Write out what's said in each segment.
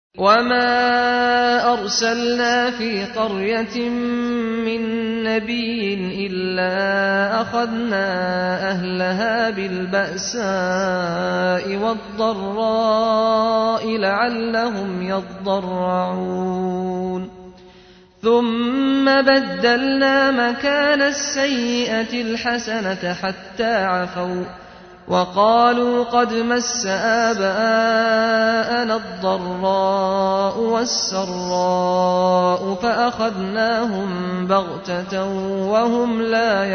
وما أرسلنا في قرية من نبي إلا أخذنا أهلها بالبأساء والضراء لعلهم يضرعون ثم بدلنا مكان السيئة الحسنة حتى عفوا وقالوا قد مس آباءنا الضراء والسراء فأخذناهم بغتة وهم لا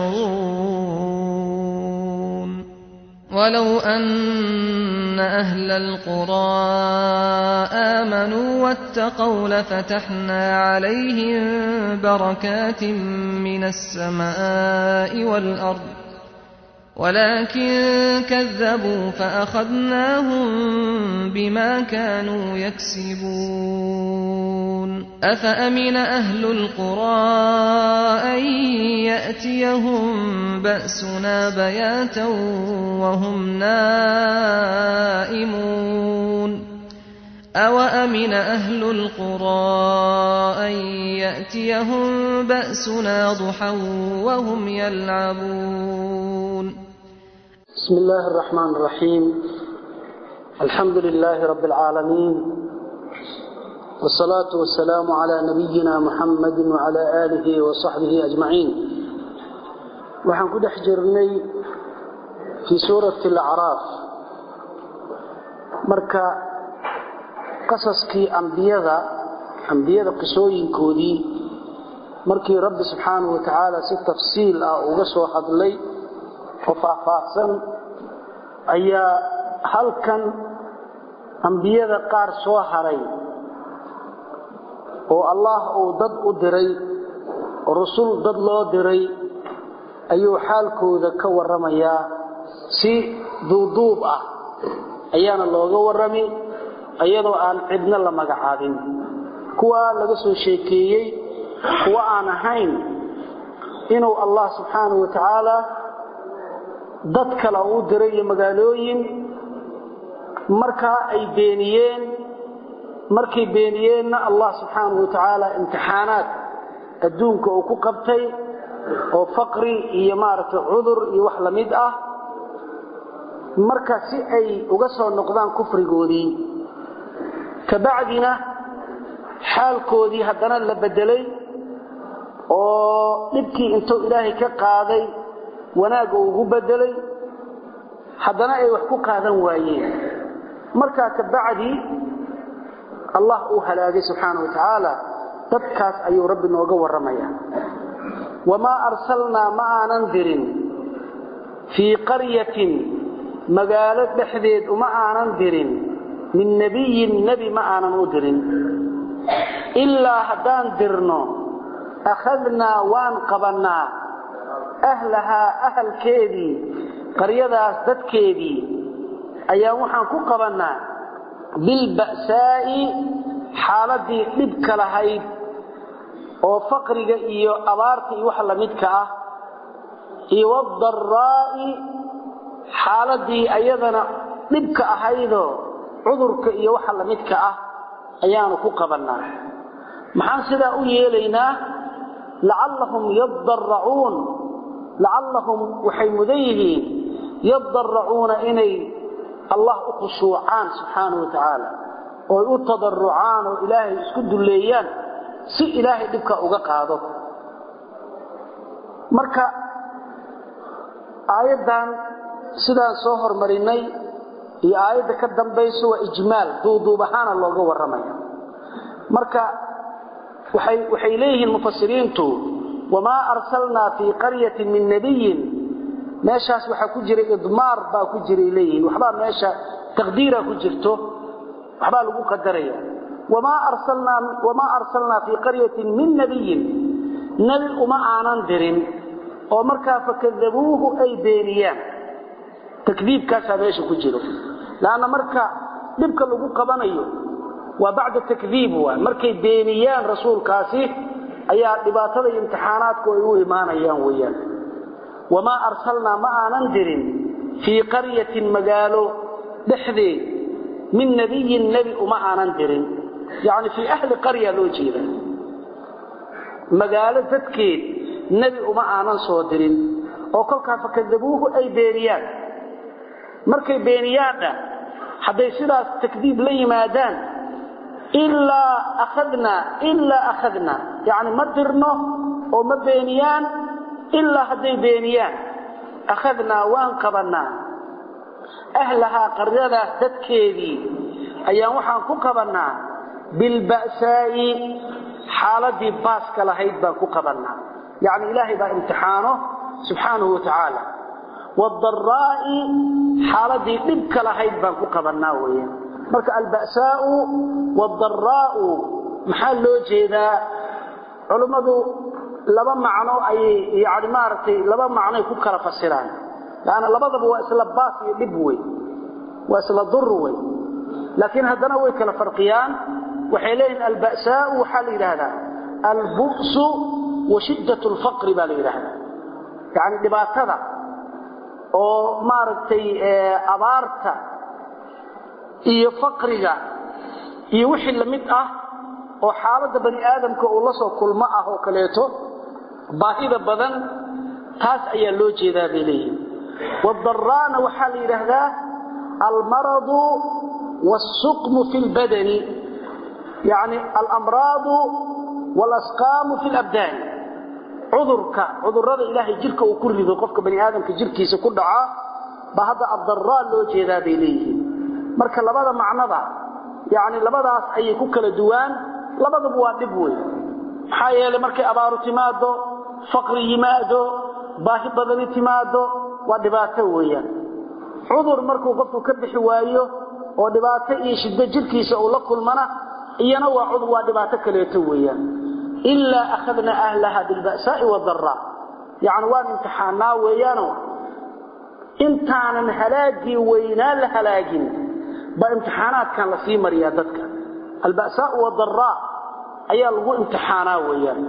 يشعرون ولو أن أهل القرى آمنوا واتقوا لفتحنا عليهم بركات من السماء والأرض ولكن كذبوا فأخذناهم بما كانوا يكسبون أفأمن أهل القرى أن يأتيهم بأسنا بياتا وهم نائمون أوأمن أهل القرى أن يأتيهم بأسنا ضحى وهم يلعبون بسم الله الرحمن الرحيم الحمد لله رب العالمين والصلاة والسلام على نبينا محمد وعلى آله وصحبه أجمعين وحن كده حجرني في سورة الأعراف مركا qasaskii ambiyada ambiyada qisooyinkoodii markii rabbi subxaanahu wa tacaala si tafsiil ah uga soo hadlay oo faahfaahsan ayaa halkan ambiyada qaar soo haray oo allah uu dad u diray oo rusul dad loo diray ayuu xaalkooda ka warramayaa si duuduub ah ayaana looga warrami iyadoo aan cidna la magacaabin kuwa laga soo sheekeeyey kuwa aan ahayn inuu allah subxaanahu wa tacaala dad kale u diray iyo magaalooyin markaa ay beeniyeen markay beeniyeenna allah subxaanahu wa tacaala imtixaanaad adduunka uu ku qabtay oo faqri iyo maaragtay cudur iyo wax la mid ah marka si ay uga soo noqdaan kufrigoodii kabacdina xaalkoodii haddana la bedelay oo dhibkii intuu ilaahay ka qaaday wanaagga ugu bedelay haddana ay wax ku qaadan waayeen markaa kabacdi allah uu halaagay subxaana wa tacaala dadkaas ayuu rabbi nooga warramaya wamaa arsalnaa ma aanan dirin fii qaryatin magaalo dhexdeed uma aanan dirin min nebiyin nebi ma aanan u dirin ilaa haddaan dirno akhadnaa waan qabannaa ahlahaa ahalkeedii qaryadaas dadkeedii ayaa waxaan ku qabannaa bilba'saa'i xaaladdii dhibka lahayd oo faqriga iyo abaarta iyo wax la midka ah iyo wadaraa'i xaaladdii ayadana dhibka ahaydoo cudurka iyo waxa la midka ah ayaanu ku qabannaa maxaan sidaa u yeelaynaa lacallahum yadaracuun lacallahum waxay mudan yihiin yadaracuuna inay allah u khushuucaan subxaanahu wa tacaala ooy u tadarucaan oo ilaahay isku dulleeyaan si ilaahay dhibka uga qaado marka aayaddan sidaan soo hormarinay iyo aayadda ka dambayso waa ijmaal duuduub ahaana looga warramaya marka waxay waxay leeyihiin mufasiriintu wamaa arsalnaa fii qaryatin min nebiyin meeshaas waxaa ku jira idmaar baa ku jiray leeyihiin waxbaa meesha taqdiira ku jirto waxbaa lagu qadaraya wamaa arsalnaa wamaa arsalnaa fii qaryatin min nebiyin nebi uma aanan dirin oo markaa fakadabuuhu ay beeniyaan takdiibkaasaa meesha ku jiro lanna marka dhibka lagu qabanayo waa bacda takdiib waay markay beeniyaan rasuulkaasi ayaa dhibaatada iyo imtixaanaadku ay u imaanayaan weyaan wamaa arsalnaa ma aanan dirin fii qaryatin magaalo dhexdeed min nabiyin nebi uma aanan dirin yacni fii ahli qarya loo jeeda magaalo dadkeed nebi uma aanan soo dirin oo kolkaa fakadabuuhu ay beeniyaan markay beeniyaanna hadday sidaas takdiib la yimaadaan ilaa akhadnaa ilaa akhadnaa yacni ma dirno oo ma beeniyaan ilaa hadday beeniyaan akhadnaa waan qabannaa ahlahaa qaryadaas dadkeedii ayaan waxaan ku qabannaa bilba'saa'i xaaladii baaska lahayd baan ku qabannaa yacni ilaahay baa imtixaano subxaanahu wa tacaala waadaraa'i xaaladii dhibka lahayd baan ku qabannaa weeyaan marka alba'saa'u waaldaraa'u maxaa loo jeedaa culummadu laba macno ayay yani maaragtay laba macnoay ku kala fasiraan laanna labadaba waa isla baas iyo dhib wey waa isla dur wey laakiin haddana way kala farqiyaan waxay leeyihin alba'saa'u waxaa la yidhaahdaa albu'su wa shiddat alfaqri baa la yidhaahdaa yacni dhibaatada oo maaragtay abaarta iyo faqriga iyo wixii lamid ah oo xaaladda bani aadamka uu la soo kulmo ah oo kaleeto baahida badan taas ayaa loo jeedaa bay leeyihin waadaraana waxaa la yidhaahdaa almaradu wاlsuqmu fi اlbadani yani alamraadu wاlasqaamu fi اlabdaani cudurka cudurada ilaahay jirka uu ku rido qofka bani aadamka jirkiisa ku dhaca ba hadda addaraa loo jeedaa bay leeyihiin marka labada macnada yani labadaas ayay ku kala duwaan labadaba waa dhib wey maxaa yeelay markay abaaru timaado faqri yimaado baahi badani timaado waa dhibaato weeyaan cudur markuu qofku ka bixi waayo oo dhibaato iyo shiddo jirkiisa uu la kulmana iyana waa cudur waa dhibaato kaleeto weeyaan ilaa akhadna ahlaha bilba'saa'i wadaraa yacni waan imtixaanaa weeyaano intaanan halaagii weynaa la halaagin baa imtixaanaadkan la sii mariyaa dadka alba'saau wadaraa ayaa lagu imtixaanaa weeyaan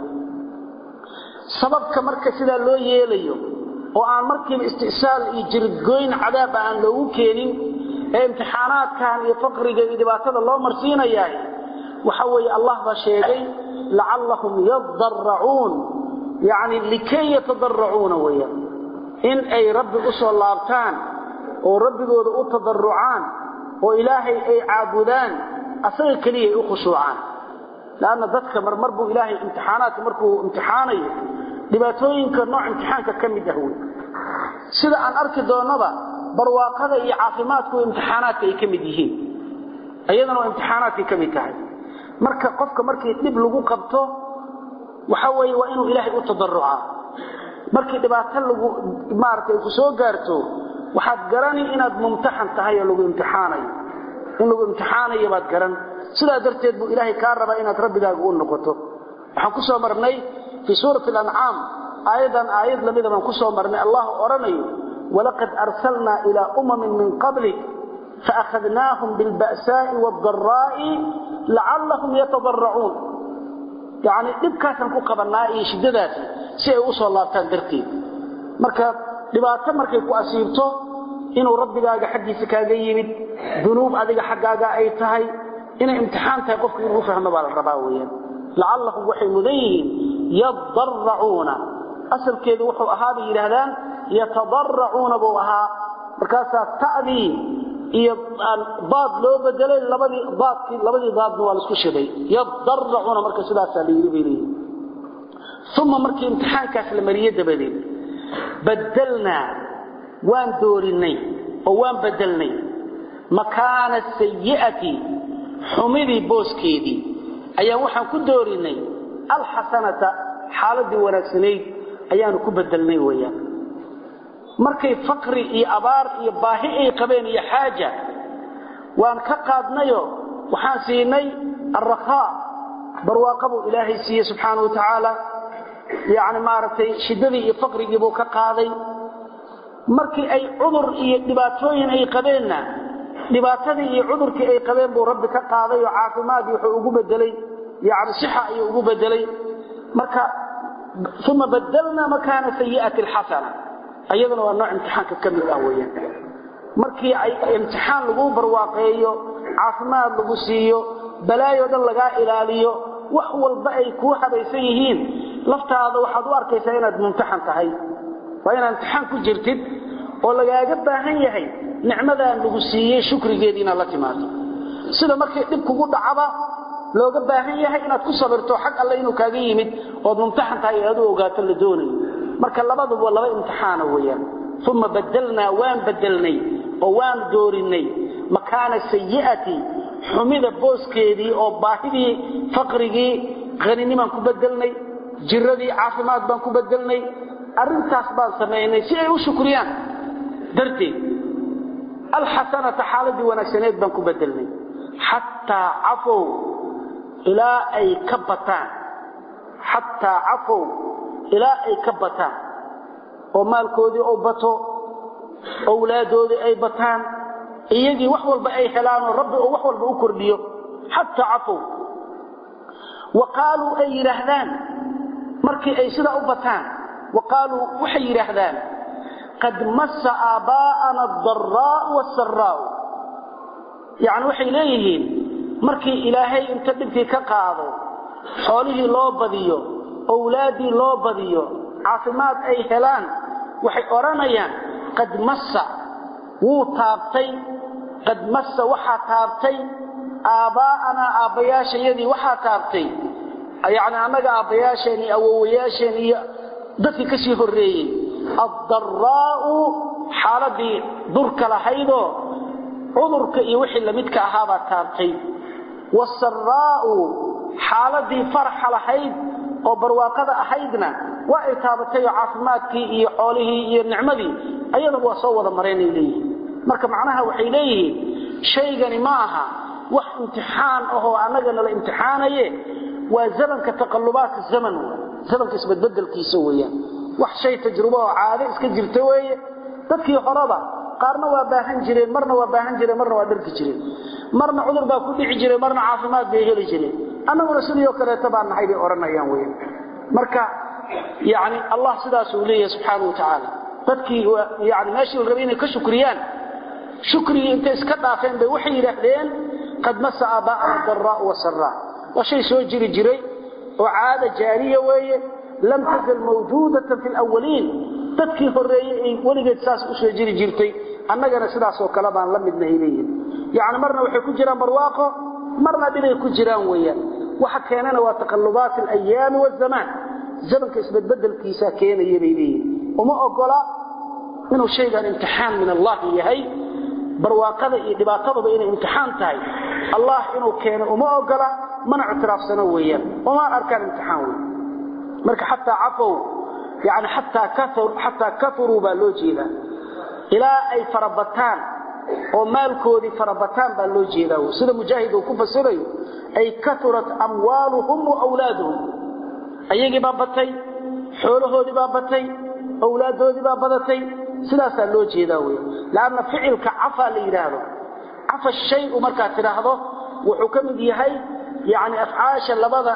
sababka marka sidaa loo yeelayo oo aan markiiba isti'saal iyo jiridgoyn cadaaba aan loogu keenin ee imtixaanaadkan iyo faqriga iyo dhibaatada loo marsiinayahay waxa weeye allah baa sheegay lacallahum yadaracuun yacni likay yatadaracuuna weeyaan in ay rabbi u soo laabtaan oo rabbigooda u tadarucaan oo ilaahay ay caabudaan asaga keliya ay u khushuucaan lanna dadka marmar buu ilaahay imtixaanaadka markuu imtixaanayo dhibaatooyinka nooc imtixaanka ka mid ah wey sida aan arki doonnaba barwaaqada iyo caafimaadku imtixaanaadka ay ka mid yihiin iyadana waa imtixaanaadkay ka mid tahay marka qofka markii dhib lagu qabto waxa weeye waa inuu ilaahay u tadarucaa markii dhibaato lagu maaragtay ku soo gaarto waxaad garani inaad mumtaxan tahay oo lagu imtixaanayo in lagu imtixaanayo baad garan sidaa darteed buu ilaahay kaa rabaa inaad rabbigaaga u noqoto waxaan ku soo marnay fii suurati alancaam aayadan aayad lamida baan ku soo marnay allah odhanayo walaqad arsalnaa ilaa umamin min qablik faakhadnaahum bilba'saa'i waaddaraa'i lacallahum yatadaracuun yacni dhibkaasaan ku qabannaa iyo shiddadaasi si ay u soo laabtaan darteed marka dhibaato markay ku asiibto inuu rabbigaaga xaggiisa kaaga yimid dunuub adiga xaggaaga ay tahay inay imtixaan tahay qofku inuu fahmo baa la rabaa weeyaan lacallahum waxay mudan yihiin yadaracuuna asalkeedu wuxuu ahaa bay yidhaahdaan yatadaracuuna buu ahaa markaasaa ta'dii iyo daad loo bedelay labadii daadkii labadii daadna waa la isku shiday yadaracuuna marka sidaasaa la yidhi bay leeyihin uma markii imtixaankaas la mariye dabadeed badelnaa waan doorinay oo waan bedelnay makaana sayi'ati xumidii booskeedii ayaan waxaan ku doorinay alxasanata xaaladii wanaagsanayd ayaanu ku bedelnay weeyaan markay faqri iyo abaar iyo baahi ay qabeen iyo xaaja waan ka qaadnayo waxaan siinay alrakhaa barwaaqa buu ilaahay siiyey subxaana wa tacaala yacni maaragtay shiddadii iyo faqrigii buu ka qaaday markii ay cudur iyo dhibaatooyin ay qabeenna dhibaatadii iyo cudurkii ay qabeen buu rabbi ka qaaday oo caafimaadii wuxuu ugu bedelay yani sixa ayuu ugu bedelay marka uma badelnaa makaana sayi'ati alxasana ayaduna waa nooc imtixaanka ka mid ah weeyaan markii ay imtixaan lagu barwaaqeeyo caafimaad lagu siiyo balaayo dhan lagaa ilaaliyo wax walba ay kuu habaysan yihiin laftaada waxaad u arkaysaa inaad mumtaxan tahay waa inaad imtixaan ku jirtid oo lagaaga baahan yahay nicmadaan lagu siiyey shukrigeedii inaad la timaado sida markii dhib kugu dhacaba looga baahan yahay inaad ku sabirto xag alle inuu kaaga yimid ood mumtaxan tahay aad u ogaato la doonayo marka labaduba laba imtixaana weeyaan uma badalnaa waan bedelnay oo waan doorinay makaana sayi'ati xumida booskeedii oo baahidii faqrigii haninimaan ku bedelnay jiradii caafimaad baan ku bedelnay arrintaas baan samaynay si ay u shukriyaan darteed alxasanata xaaladii wanaagsaneed baan ku bedelnay xataa cafow ilaa ay ka bataan xataa cafow ilaa ay ka bataan oo maalkoodii u bato owlaadoodii ay bataan iyagii wax walba ay helaanoo rabbi oo wax walba u kordhiyo xataa cafow wa qaaluu ay yidhaahdaan markii ay sidaa u bataan wa qaaluu waxay yidhaahdaan qad massa aabbaa'ana adaraa'u waasaraa'u yacni waxay leeyihiin markii ilaahay inta dhibkii ka qaado xoolihii loo badiyo owlaaddii loo badiyo caafimaad ay helaan waxay odhanayaan qad massa wuu taabtay qad massa waxaa taabtay aabbaa'anaa aabbayaashayadii waxaa taabtay yacni annaga aabbayaasheen iyo awowayaasheen iyo dadkii ka sii horreeyey addaraa'u xaaladii durka lahaydoo cudurka iyo wixii lamidka ahaabaa taabtay wasaraa'u xaaladii farxa lahayd oo barwaaqada ahaydna waa ay taabatay oo caafimaadkii iyo xoolihii iyo nicmadii ayadaba waa soo wada mareenay leeyihiin marka macnaha waxay leeyihiin shaygani ma aha wax imtixaan ahoo annaga nala imtixaanaye waa zamanka taqallubaadka zaman zamanka isbedbedelkiisa weeyaan wax shay tajrubo oo caado iska jirta weeye dadkii horeba qaarna waa baahan jireen marna waa baahan jireen marna waa dharki jireen marna cudur baa ku dhici jiray marna caafimaad bay heli jireen annaguna sidii kaleeto baan nahay bay odhanayaan weyan marka yani allah sidaasuu leeyahay subxaana wa tacaala dadkii yani meeshii la rabay inay ka shukriyaan shukrigii intay iska dhaafeen bay waxay yidhaahdeen qad masa aabaa'ana daraa'u wasaraa waa shay soo jiri jiray oo caada jaariya weeye lam tazal mawjuudatan fi lawaliin dadkii horreeyey ay weligeed saas u soo jiri jirtay annagana sidaasoo kale baan la midnahay leeyihin yacni marna waxay ku jiraan barwaaqo marna dhibay ku jiraan weeyaan waxa keenana waa taqallubaat alayaami wazamaan zamanka isbedbedelkiisaa keenaya bay leeyihin uma ogola inuu shaygan imtixaan min allahi yahay barwaaqada iyo dhibaatadaba inay imtixaan tahay allah inuu keeno uma ogola mana ictiraafsano weeyaan umaan arkaan imtixaan wey marka xataa cafow yani xataa kauruu baa loo jeedaa ilaa ay farabataan oo maalkoodii farabataan baa loo jeedaa sida mujaahid uu ku fasirayo ay kaurat amwaaluhum wa wlaaduhum ayagii baa batay xoolahoodii baa batay owlaadoodii baa badatay sidaasaa loo jeedaa wey lanna ficilka cafaa la yidhaahdo cafa shayu markaad tidhaahdo wuxuu ka mid yahay yani afcaasha labada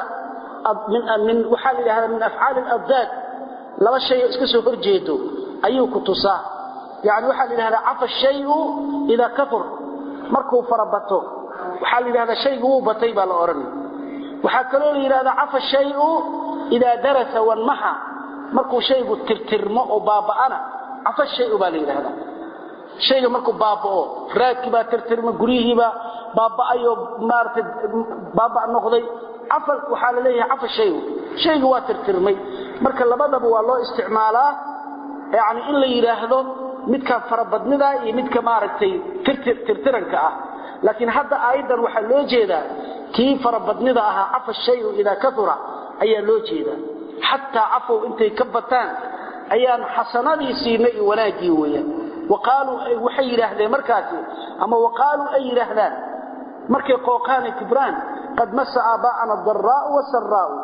min waxaa la yidhahdaa min afcaali alabdaad laba shay oo iska soo hor jeedo ayuu ku tusaa yani waxaa la yidhahdaa cafa shayu idaa kaur markuu farabato waxaa la yidhahdaa shaygu wuu batay baa la odhanay waxaa kaloo la yidhahdaa cafa shayu idaa darasa wanmaxa markuu shaygu tirtirmo oo baaba'ana cafa shayu baa la yidhahdaa shayga markuu baaba'o raadkii baa tirtirma guryihiibaa baaba'ayoo maarata baaba' noqday cafa waxaa la leeyahay cafa shayu shaygu waa tirtirmay marka labadaba waa loo isticmaalaa yani in la yidhaahdo midka farabadnida iyo midka maaragtay tirtiranka ah laakiin hadda aayaddan waxaa loo jeedaa kii farabadnida ahaa cafa shayu idaa kaura ayaa loo jeedaa xataa cafow intay ka bataan ayaan xasanadii siinay iyo wanaaggii weeyaan waqaaluu waxay yidhaahdeen markaasi ama waqaaluu ay yidhaahdaan markay qooqaana kibraan qad masa aabaa'ana daraa'u wasaraa'u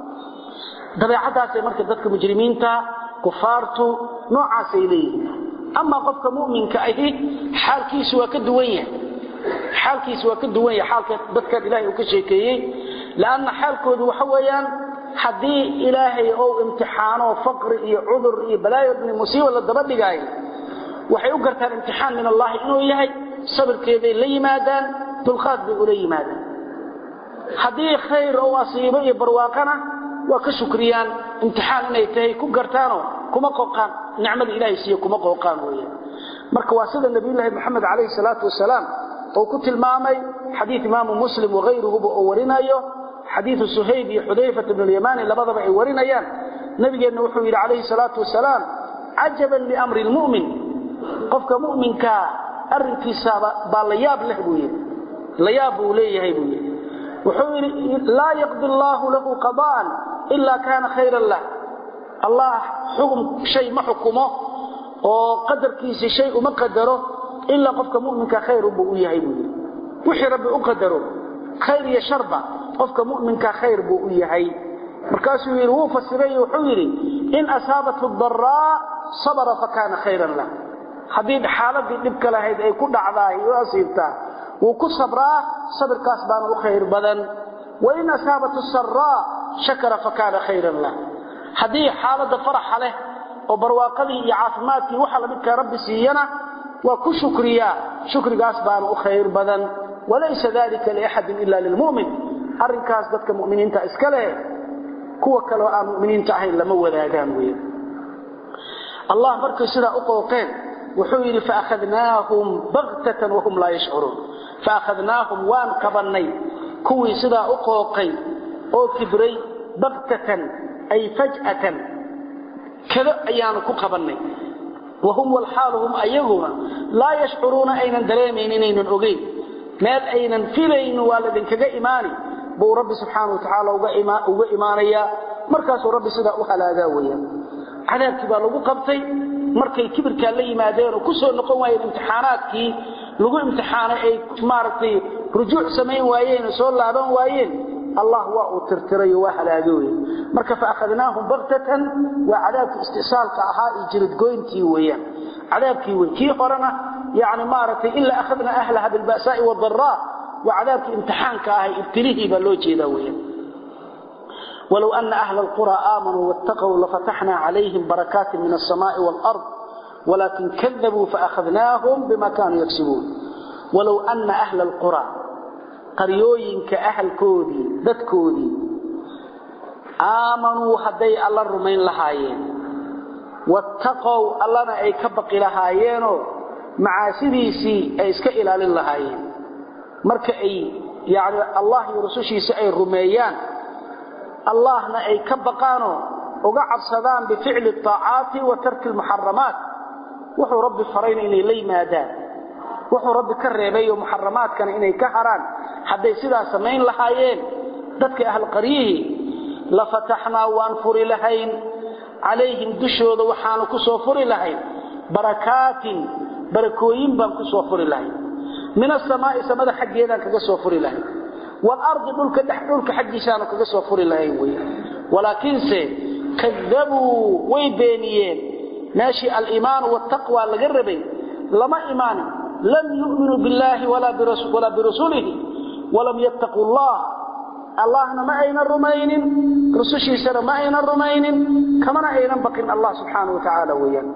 dabeecadaasay marka dadka mujrimiinta kufaartu noocaasay leeyihiin amaa qofka mu'minka ahi xaalkiisu waa ka duwan yahay xaalkiisu waa ka duwan yahay xaalka dadkan ilaahay uu ka sheekeeyey lanna xaalkoodu waxa weeyaan haddii ilaahay ou imtixaano faqri iyo cudur iyo balaayo dni musiiba la daba dhigaayo waxay u gartaan imtixaan min allahi inuu yahay sabirkeeday la yimaadaan dulqaad bay ula yimaadaan haddii khayr ou asiibo iyo barwaaqana waa ka shukriyaan imtixaan inay tahay ku gartaanoo kuma qooqaan nicmada ilaahay siiye kuma qooqaan weeyaan marka waa sida nabiyullaahi moxamed calayhi salaatu wasalaam oo ku tilmaamay xadiid imaamu muslim wakayruhuba oo warinayo xadiidu suhayb iyo xudayfat bn اlyamani labadaba ay warinayaan nabigeenna wuxuu yidhi calayhi salaatu wasalaam cajaban liamri lmu'min qofka mu'minkaa arrinkiisaaba baa la yaab leh buu yidhi la yaab buu leeyahay buu yidhi wuxuu yidhi laa yaqdi allaahu lahu qada'an ilaa kaana khayran lah allah xugum shay ma xukumo oo qadarkiisii shay uma qadaro ilaa qofka mu'minka khayrunbuu u yahay buu yidhi wixii rabbi u qadaro khayr iyo sharba qofka mu'minka khayr buu u yahay markaasuu yidhi wuu fasiray wuxuu yidhi in asaabathu daraa sabara fakaana khayran lah haddii xaaladii dhibka lahayd ay ku dhacdaay u asiibtaa wuu ku sabraa sabirkaas baana u khayr badan wain asaabathu saraa shakara fakaana khayran lah haddii xaaladda faraxa leh oo barwaaqadii iyo caafimaadkii waxa lamidkaa rabbi siiyana waa ku shukriyaa shukrigaas baana u khayr badan walaysa dalika liaxadin ila lilmu'min arrinkaas dadka mu'miniinta iska leh kuwa kaleo aan mu'miniinta ahayn lama wadaagaan wey allah markay sidaa u qooqeen wuxuu yidhi faakhadnaahum baktatan wahum laa yashcuruun faakhadnaahum waan qabannay kuwii sidaa u qooqay oo kibray baktatan ay faj'atan kado ayaanu ku qabannay wahum walxaaluhum ayaguna laa yashcuruuna aynan dareemayn inaynan ogeyn meel aynan filaynin waa ladinkaga imaani buu rabbi subxaana wa tacaala uga imaanayaa markaasuu rabbi sidaa u halaagaa weyaan cadaabkii baa lagu qabtay markay kibirkaa la yimaadeen oo ku soo noqon waayeen imtixaanaadkii lagu imtixaanay ay maaragtay rujuuc samayn waayeen oo soo laaban waayeen allah waa uu tirtirayo waa halaagay wey marka faakhadnaahum baktatan waa cadaabkii istisaalka ahaa iyo jiridgoyntii weeyaan cadaabkii wey kii horena yani maaragtay ilaa akhadna ahlaha bilba'saa'i wadaraa waa cadaabkii imtixaanka ahay ibtilihii baa loo jeedaa weeyaan walow ana ahla alqura aamanuu wattaquu lafataxna calayhim barakaati min alsamaa'i waalard walakin kadabuu faakhadnaahum bima kaanuu yagsibuun walow ana ahla alqura qaryooyinka ahalkoodii dadkoodii aamanuu hadday alla rumayn lahaayeen wattaqow allana ay ka baqi lahaayeenoo macaasidiisii ay iska ilaalin lahaayeen marka ay yani allah iyo rusushiisa ay rumeeyaan allahna ay ka baqaanoo uga cabsadaan bificli aacaati wa tarki lmuxaramaat wuxuu rabbi farayna inay la yimaadaan wuxuu rabbi ka reebayo muxaramaadkana inay ka haraan hadday sidaa samayn lahaayeen dadka ahlqaryihii la fataxnaa waan furi lahayn calayhim dushooda waxaanu ku soo furi lahayn barakaatin barakooyin baan ku soo furi lahayn min asamaa'i samada xaggeedaan kaga soo furi lahayn waalardi dhulka dhex dhulka xaggiisaanu kaga soo furi lahayn wey walaakiinse kadabuu way beeniyeen meeshii aliimaanu waataqwa laga rabay lama imaanin lam yu'minuu billaahi walaa birasulihi walam yattaquu allah allahna ma aynan rumaynin rusushiisana ma aynan rumaynin kamana aynan baqin allah subxaana wa tacaala weeyaan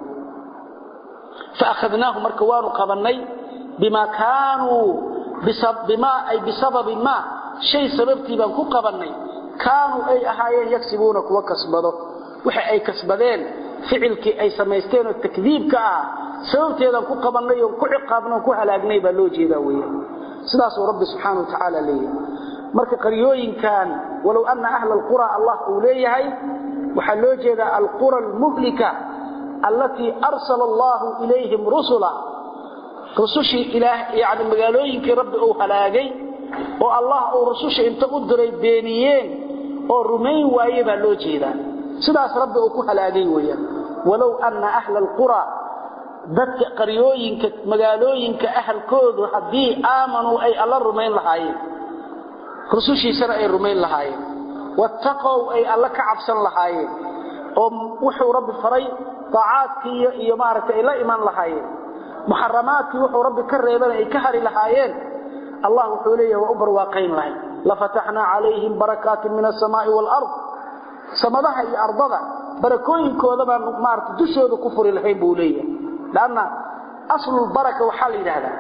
faakhadnaahu marka waanu qabannay bima kaanuu bimaa ay bisababi maa shay sababtii baan ku qabannay kaanuu ay ahaayeen yagsibuuna kuwa kasbado waxa ay kasbadeen ficilkii ay samaysteen oo takdiibka ah sababteedaan ku qabannay oon ku ciqaabna oon ku halaagnay baa loo jeedaa weeyaan sidaasuu rabbi subxaana wa tacaala leeyahay marka qaryooyinkan walow ana ahla alqura allah uu leeyahay waxaa loo jeedaa alqura almuhlika allatii arsala allahu ilayhim rusula rusushii ilaah yani magaalooyinkii rabbi uu halaagay oo allah uu rususha inta u diray beeniyeen oo rumayn waaye baa loo jeedaa sidaas rabbi uu ku halaagay weeyaan walow anna ahla alqura dadka qaryooyinka magaalooyinka ahalkoodu haddii aamanuu ay alla rumayn lahaayeen rusushiisana ay rumayn lahaayeen wattaqow ay alla ka cabsan lahaayeen oo wuxuu rabbi faray daacaadkii iyo maaragtay ay la iman lahaayeen muxaramaadkii wuxuu rabbi ka reebana ay ka hari lahaayeen allah wuxuu leeyahay waa u barwaaqayn lahay lafataxnaa calayhim barakaatin min asamaa'i waalard samadaha iyo ardada barakooyinkooda baan maarata dushooda ku furi lahayn buu leeyahay lanna aslulbaraka waxaa la yidhaahdaa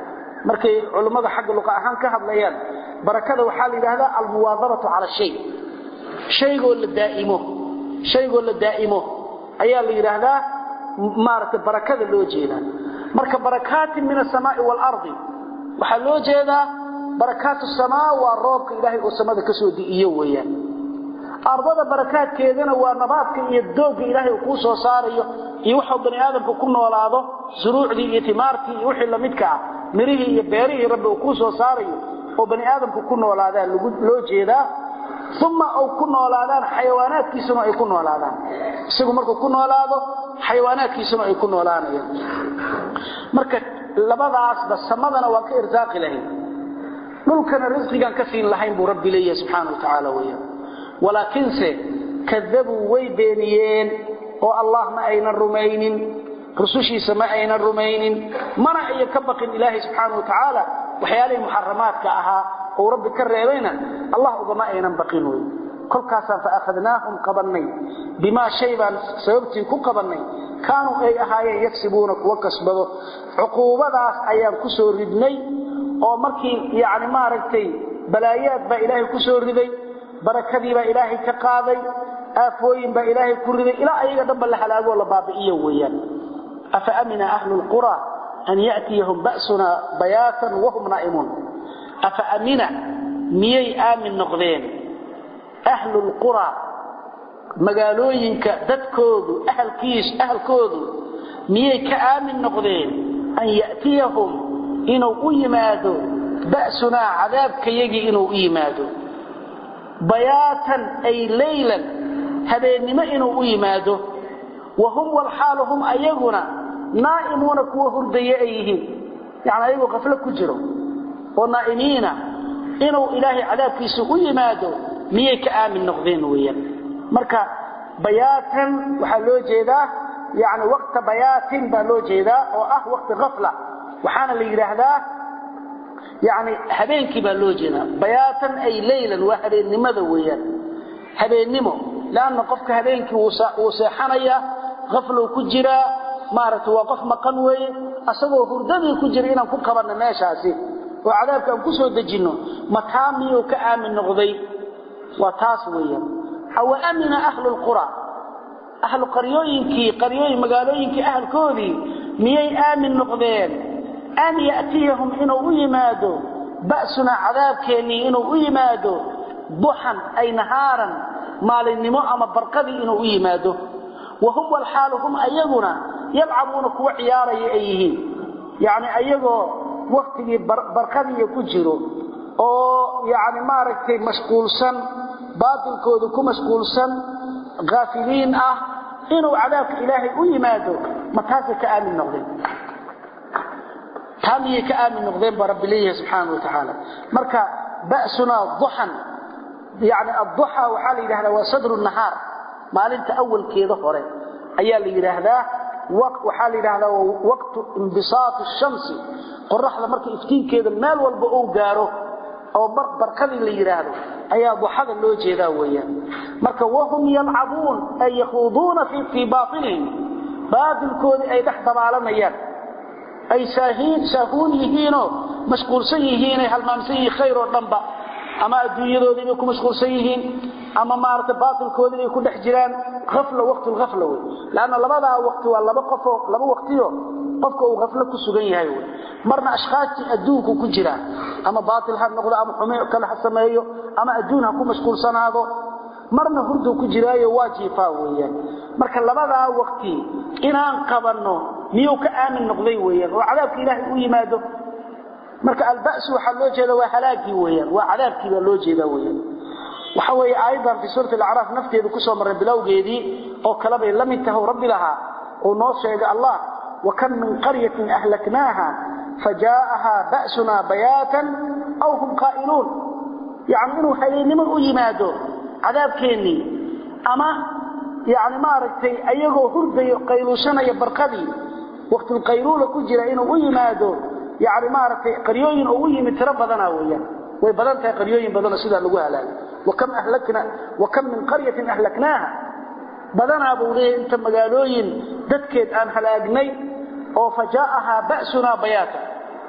markay culummada xagga luqa ahaan ka hadlayaan barakada waxaa la yidhaahdaa almuwaadaratu cala shay shaygoo la daa'imo shaygoo la daa'imo ayaa la yidhaahdaa maaragtay barakada loo jeedaa marka barakaatin min asamaai waalardi waxaa loo jeedaa barakaatu samaa waa roobka ilaahay oo samada ka soo di'iyo weeyaan ardada barakaadkeedana waa nabaadka iyo doogga ilaahay uu kuu soo saarayo iyo waxuu bani aadamku ku noolaado suruucdii iyo timaartii iyo wixii lamidka ah mirihii iyo beerihii rabbi uu kuu soo saarayo oo bani aadamku ku noolaadaa loo jeedaa uma u ku noolaadaan xayawaanaadkiisuna ay ku noolaadaan isagu markuu ku noolaado xayawaanaadkiisuna ay ku noolaanayaan marka labadaasba samadana waan ka irsaaqi lahayn dhulkana risqigaan ka siin lahayn buu rabbi leeyahay subxaana wa tacaala weeyaan walaakiinse kadabuu way beeniyeen oo allah ma aynan rumaynin rusushiisa ma aynan rumaynin mana ayan ka baqin ilaahay subxaana wa tacaala waxyaalihii muxaramaadka ahaa uu rabbi ka reebayna allah ugama aynan baqin wey kolkaasaan faakhadnaahum qabannay bimaa shay baan sababtii ku qabannay kaanuu ay ahaayeen yagsibuuna kuwa kasbado cuquubadaas ayaan ku soo ridnay oo markii yani maaragtay balaayaad baa ilaahay ku soo riday barakadii baa ilaahay ka qaaday aafooyin baa ilaahay ku riday ilaa ayaga dhanba la halaagoo la baabi'iyo weeyaan afa amina ahlu lqura an ya'tiyahum ba'suna bayaatan wahum naa'imuun afa amina miyay aamin noqdeen ahlu lqura magaalooyinka dadkoodu ahalkiis ahalkoodu miyay ka aamin noqdeen an ya'tiyahum inuu u yimaado ba'sunaa cadaabkayagii inuu u yimaado bayaatan ay laylan habeennimo inuu u yimaado wa hum walxaalu hum ayaguna naa'imuuna kuwa hurdaye ay yihiin yani ayagoo qaflo ku jiro oo naa'imiina inuu ilaahay cadaabkiisa u yimaado miyay ka aamin noqdeen weeyaan marka bayaatan waxaa loo jeedaa yani waqta bayaatin baa loo jeedaa oo ah waqti afla waxaana la yidhaahdaa yani habeenkii baa loo jeedaa bayaatan ay laylan waa habeennimada weeyaan habeennimo leanna qofka habeenkii wuu seexanayaa aflow ku jiraa maaragtay waa qof maqan weeye asagoo hurdadii ku jira inaan ku qabanno meeshaasi oo cadaabka aan ku soo dejinno mataa miyuu ka aamin noqday waa taas weeyaan awa amina ahlu lqura ahlu qaryooyinkii qaryooyin magaalooyinkii ahalkoodii miyay aamin noqdeen an ya'tiyahum inuu u yimaado ba'sunaa cadaabkeennii inuu u yimaado duxan ay nahaaran maalinnimo ama barqadii inuu u yimaado wa hum walxaalu hum ayaguna yalcabuuna kuwa ciyaaraya ay yihiin yacni ayagoo waktigii barqadiiya ku jiro oo yacni maaragtay mashquulsan baatilkooda ku mashquulsan haafiliin ah inuu cadaabka ilaahay u yimaado ma taasay ka aamin noqdeen taa miyay ka aamin noqdeen baa rabbi leeyahay subxaana wa tacaala marka ba'sunaa duxan yani adduxa waxaa la yidhahdaa waa sadru nahaar maalinta awalkeeda hore ayaa la yidhaahdaa waxaa la yidhahdaa waqtu imbisaati shamsi qoraxda marka iftiinkeeda meel walba uu gaaro oo barkadii la yidhaahdo ayaa duxada loo jeedaa weeyaan marka wahum yalcabuun ay yakhuuduuna fii baatilihim baatilkoodii ay dhex dabaalanayaan ay saahuun yihiinoo mashquulsan yihiinay halmaamsan yihiin khayr oo dhanba ama adduunyadoodii bay ku mashquulsan yihiin ama maaragtay baatilkoodii bay ku dhex jiraan afla waqtulafla wey leanna labadaa waqti waa laba qofoo laba waqtiyo qofka uu haflo ku sugan yahay wey marna ashkhaastii adduunku ku jiraa ama baatil ha noqdo ama xumi kale ha sameeyo ama adduun ha ku mashquulsanaado marna hurduu ku jiraayo waa jiifaa weeyaan marka labadaa waqti inaan qabanno miyuu ka aamin noqday weeyaan oo cadaabka ilaahay u yimaado marka alba'su waxaa loo jeeda waa halaagii weeyaan waa cadaabkii baa loo jeedaa weeyaan waxa weeye aayaddan fii suurati alacraaf nafteedu ku soo marray bilowgeedii oo kale bay la mid tahay rabbi lahaa uu noo sheegay allah wakam min qaryatin ahlaknaaha fajaa'ahaa ba'sunaa bayaatan aw hum qaa'iluun yacni inuu habeennimo u yimaado cadaabkeennii ama yani maaragtay ayagoo hurdayo qayluushanaya barqadii waqtilqayluula ku jira inuu u yimaado yani maaragtay qaryooyin oo u yimid tiro badana weeyaan way badan tahay qaryooyin badanoo sidaa lagu halaagay wakam ahlakna wakam min qaryatin ahlaknaaha badanaa buu leeyahay inta magaalooyin dadkeed aan halaagnay oo fajaa'ahaa ba'sunaa bayaata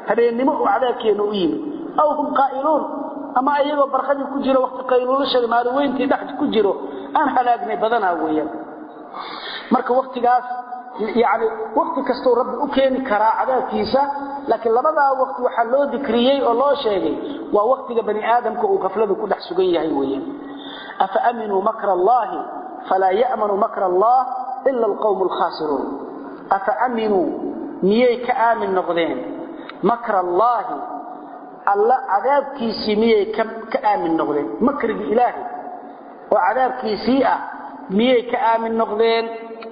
habeennimo uu cadaabkeena u yimid aw hum qaa'iluun ama iyagoo barqadii ku jiro waqti qayluulashada maaliweyntii dhex ku jiro aan halaagnay badanaa weeyaan marka waqtigaas yani waqti kastuu rabbi u keeni karaa cadaabkiisa laakiin labadaa waqti waxaa loo dikriyey oo loo sheegay waa waqtiga bani aadamka uu gafladu ku dhex sugan yahay weeyaan afa aminuu makra allahi falaa ya'manu makra allah ila alqawmu alkhaasiruun afa aminuu miyay ka aamin noqdeen makra allaahi alla cadaabkiisii miyay ka aamin noqdeen makrigii ilaahay oo cadaabkiisii ah miyay ka aamin noqdeen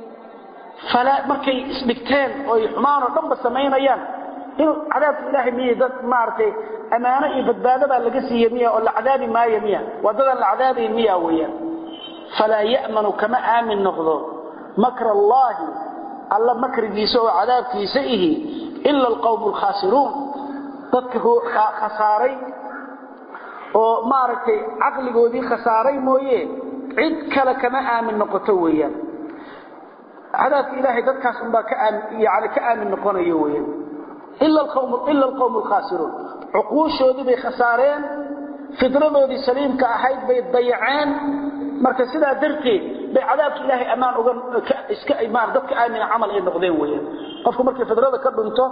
markay isdhigteen oy xumaan oo dhanba samaynayaan inuu cadaabka ilaahay miyay dad maaragtay ammaano iyo badbaadabaa laga siiye miya oo la cadaabi maayo miya waa dadaan la cadaabayn miya weeyaan falaa ya'manu kama aamin noqdo makra allaahi alla makrigiisa oo cadaabkiisa ihi ila alqawmu alkhaasiruun dadka khasaaray oo maaragtay caqligoodii khasaaray mooye cid kale kama aamin noqoto weeyaan cadaabka ilaahay dadkaas unbaa yani ka aamin noqonayo weeyaan ila alqawmu alkhaasiruun cuquushoodii bay khasaareen fidradoodii saliimka ahayd bay dayaceen marka sidaa darteed bay cadaabka ilaahay ammaan uga iska dadka aamina camal ay noqdeen weeyaan qofku markay fidrada ka dhunto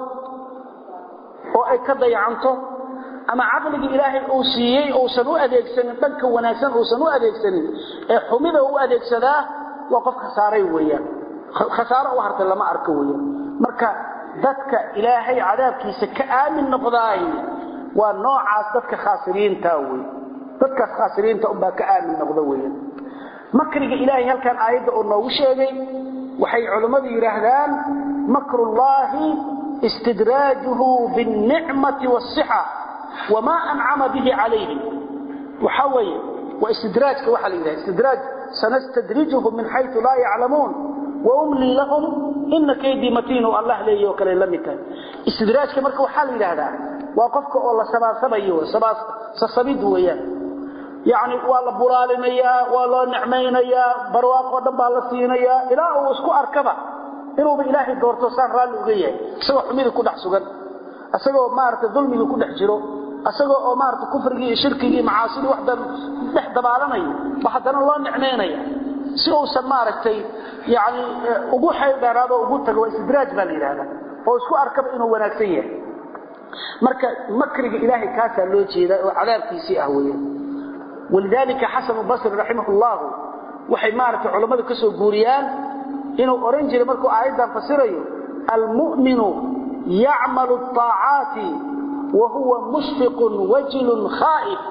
oo ay ka dayacanto ama caqligii ilaahay uu siiyey uusan u adeegsanin dhanka wanaagsan uusan u adeegsanin ee xumida u adeegsadaa waa qof khasaaray weeyaan khasaaro u hartay lama arko weeyaan marka dadka ilaahay cadaabkiisa ka aamin noqdaay waa noocaas dadka khaasiriinta wey dadkaas khaasiriinta unbaa ka aamin noqda weeyaan makriga ilaahay halkan aayadda uu noogu sheegay waxay culammadu yidhaahdaan makrullaahi istidraajuhu biاlnicmati wاsixa wamaa ancama bihi calayhim waxa weeye waa istidraajka waxaa la yidhaha istidraaj sanastadrijuhum min xaytu laa yaclamuun waumlii lahum ina kaydii matiinu allah leeyi oo kale la mid tahay istidraajka marka waxaa la yidhaahdaa waa qofka oo la sabaasabayo sasabid weeyaan yacni waa la bulaalinayaa waa loo nicmaynayaa barwaaqoo dhan baa la siinayaa ilaa uu isku arkaba inuuba ilaahay doorto saan raalli uga yahay isagoo xumidii ku dhex sugan isagoo maaragtay dulmigii ku dhex jiro isagoo oo maaragtay kufrigii iyo shirkigii iyo macaasidii wax dhex dabaalanayo ba haddana loo nicmaynaya si uusan maaragtay yani ugu xayl dheeraado ugu tago waa istidraaj baa la yidhahdaa oo isku arkaba inuu wanaagsan yahay marka makriga ilaahay kaasaa loo jeedaa oo cadaabkiisii ah weeyaan walidaalika xasanu basri raximah llahu waxay maaragtay culammadu ka soo guuriyaan inuu oran jiray markuu aayaddan fasirayo almu'minu yacmalu الطaacaati wa huwa mushfiqun wajilun khaa'if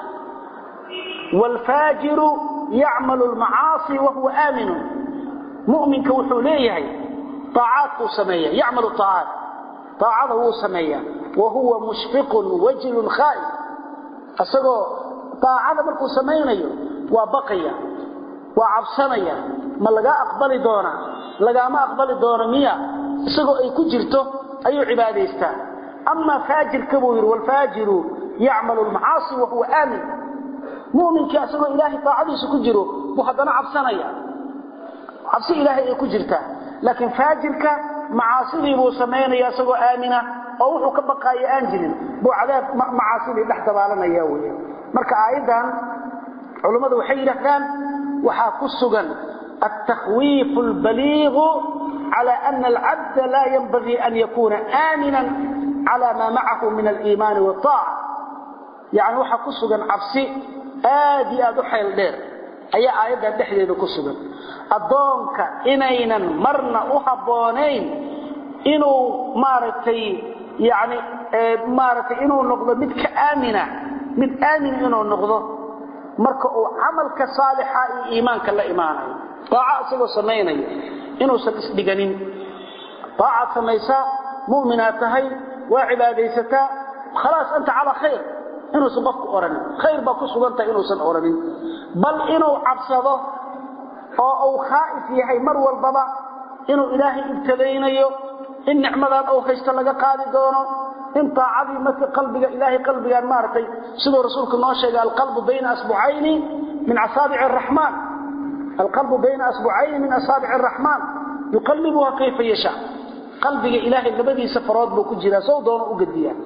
wاlfaajiru yacmalu اlmacaasi wa huwa aaminu mu'minka wuxuu leeyahay aacaadkuu sameeya yacmalu aacaat aacada wuu sameeyaa wa huwa mushfiqun wajilun khaa'if isagoo aacada markuu samaynayo waa baqaya waa cabsanaya ma lagaa aqbali doonaa lagaama aqbali doono miya isagoo ay ku jirto ayuu cibaadaystaa amaa faajirka buu yidhi waalfaajiru yacmalu lmacaasi wa huwa aamin mu'minkii isagoo ilaahay taacadiisa ku jiro buu haddana cabsanaya cabsi ilaahay ay ku jirtaa laakiin faajirka macaasidii buu samaynaya isagoo aamina oo wuxuu ka baqaaya aan jirin buu cadaab macaasidii dhex dabaalanaya weya marka aayaddan culummadu waxay yidhaahdaan waxaa ku sugan altakhwiifu albaliigu cala ana alcabda laa yanbagii an yakuuna aaminan cala maa macahu min aliimaani waaaca yani waxaa ku sugan cabsi aad iyo aad u xayl dheer ayaa aayaddan dhexdeeda ku sugan addoonka inaynan marna u habboonayn inuu maaragtay yani maaragtay inuu noqdo mid ka aamina mid aamin inuu noqdo marka uu camalka saalixa iyo iimaanka la imaanayo daaca isagoo samaynayo inuusan isdhiganin daacaad samaysaa mu'minaad tahay waa cibaadaysataa khalaas anta calaa khayr inuusan qofku odhanin khayr baa ku sugan tahay inuusan odhanin bal inuu cabsado oo uu khaa'if yahay mar walbaba inuu ilaahay ibtadaynayo in nicmadan uu haysto laga qaadi doono in taacadii marka qalbiga ilaahay qalbigaan maaragtay siduu rasuulku noo sheegay alqalbu bayna asbucayni min asaabici araxmaan alqalbu bayna asbucayni min asaabici araxmaan yuqallibuha kayfa yashaa qalbiga ilaahay labadiisa farood buu ku jiraa sow doono u gediyaa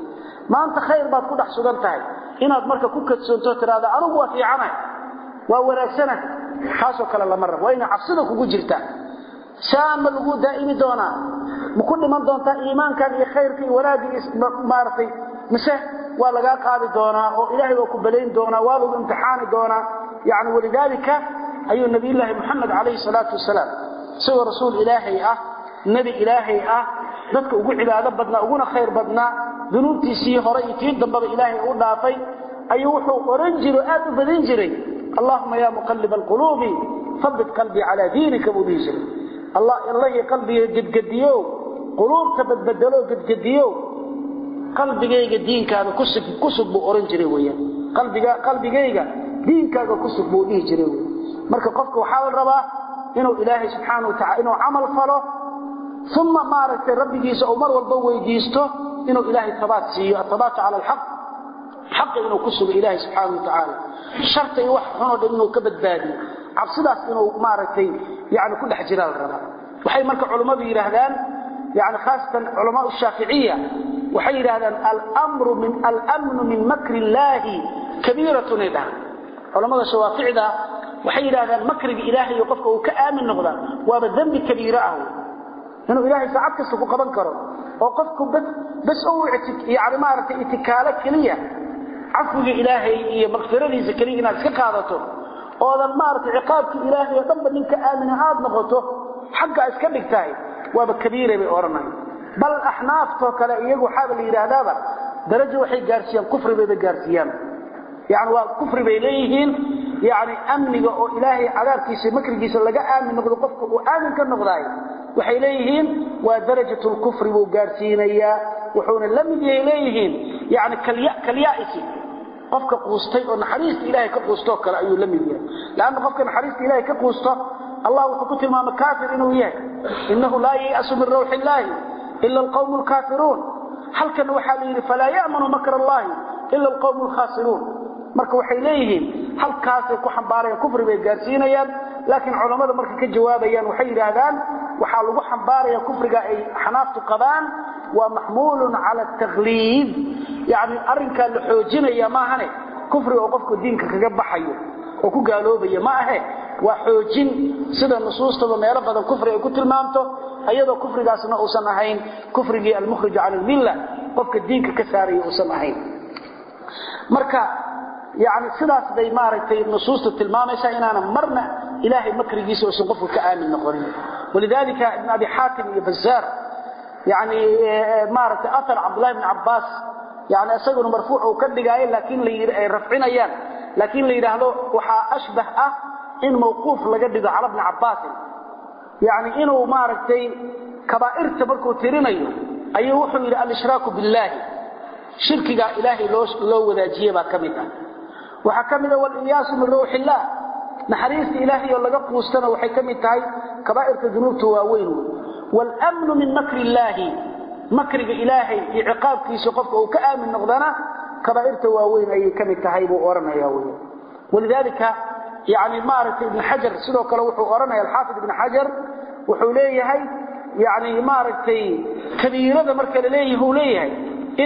maanta khayr baad ku dhex sugan tahay inaad marka ku kadsoonto tiraahdo anigu waa fiicanahay waa wanaagsana kaasoo kale lama rabo waa inay cabsida kugu jirtaa saa ma lagu daa'imi doonaa ma ku dhiman doontaa iimaankan iyo khayrka iyo wanaagii maaragtay mise waa lagaa qaadi doonaa oo ilaahay waa ku balayn doonaa waa lagu imtixaani doonaa yani walidaalika ayuu nabiyullaahi moxamed calayhi salaatu wasalaam isagoo rasuul ilaahay ah nebi ilaahay ah dadka ugu cibaado badnaa uguna khayr badnaa dunuubtiisii hore iyo tii dambaba ilaahay u dhaafay ayuu wuxuu oran jiro aad u badin jiray allahuma ya muqalib alquluubi habit qalbii calaa diinika buu dhihi jiray allahi qalbiga gedgediyow quluubta badbedelo gedgediyow qalbigayga diinkaada kusug buu oran jiray weyaan qalbiga qalbigayga diinkaaga kusug buu dhihi jiray wey marka qofka waxaa la rabaa inuu ilaahay subxaana wa tacala inuu camal falo uma maaragtay rabbigiisa uu mar walba weydiisto inuu ilaahay tabaat siiyo atabaatu cala alxaq xaqa inuu ku sugo ilaahay subxaana wa tacaala sharta iyo wax xunoo dhan inuu ka badbaadiyo cabsidaas inuu maaragtay yani ku dhex jiraa la rabaa waxay marka culummadu yidhaahdaan yani khaasatan culamaa shaaficiya waxay yidhahdaan almru min almnu min makri illaahi kabiiratun ay dhahaan culammada shawaaficda waxay yidhahdaan makriga ilaahay iyo qofka uu ka aamin noqdaa waaba dembi kabiiro ah inuu ilaahay saacad kasta ku qaban karo oo qofku bas u yani maaragtay itikaalo keliya cafwiga ilaahay iyo makfiradiisa keliya inaad iska qaadato oodan maaragtay ciqaabkii ilaahay oo dhanba ninka aamina aad noqoto xagga iska dhigtahay waaba kabiire bay odhanay bal axnaaftoo kale iyagu waxaaba la yidhaahdaaba darajo waxay gaarsiiyaan kufri bayba gaarsiiyaan yani waa kufri bay leeyihiin yani amniga oo ilaahay cadaabkiisa makrigiisa laga aamin noqdo qofka uu aamin ka noqdaay waxay leeyihiin waa darajat lkufri buu gaarsiinayaa wuxuuna la mid yahay leeyihiin yani kalyaisi qofka quustay oo naxariista ilahay ka quustoo kale ayuu la mid yahay lanna qofka naxariista ilahay ka quusto allah wuxuu ku tilmaamay kaafir inuu yahay inahu laa yayasu min rawxi illaahi ila alqawmu lkaafiruun halkana waxaa la yidhi falaa ya'manu makr allahi ila alqawmu lkhaasiruun marka waxay leeyihiin halkaasay ku xambaarayaan kufri bay gaarsiinayaan laakiin culammada markay ka jawaabayaan waxay yidhaahdaan waxaa lagu xambaaraya kufriga ay xanaaftu qabaan waa maxmuulun cala takliid yani arrinkaa la xoojinaya maahane kufriga oo qofku diinka kaga baxayo oo ku gaaloobaya ma ahe waa xoojin sida nusuustaba meelo badan kufri ay ku tilmaamto ayadoo kufrigaasna uusan ahayn kufrigii almukhrij cala almilla qofka diinka ka saaraya uusan ahayn marka yani sidaas bay maaragtay nusuustu tilmaamaysaa inaanan marna ilaahay makrigiisa uusan qofka ka aamin noqonin walidalika ibn abi xaatim iyo bazaar yani maaragtay aar cabdullahi bn cabbaas yani isaguna marfuuc uu ka dhigaayo laakiin ay rafcinayaan laakiin la yidhaahdo waxaa ashbah ah in mawquuf laga dhigo cala bni cabbaasin yani inuu maaragtay kabaa'irta markuu tirinayo ayuu wuxuu yidhi alshraaku billaahi shirkigaa ilaahay loo wadaajiye baa ka mid ah waxaa ka mida walilyaasu min rawxi illaah naxariista ilaahay oo laga quustana waxay ka mid tahay kabaa'irta dunuubta waaweyn wey wlmnu min makri illaahi makriga ilaahay iyo ciqaabkiisa qofka uu ka aamin noqdana kabaa'irta waaweyn ayay ka mid tahay buu odhanaya wy walidaalika yani maaragtay ibn xajar sidoo kale wuxuu odhanaya alxaafid ibn xajar wuxuu leeyahay yani maaragtay kabiirada marka laleeyahi uu leeyahay in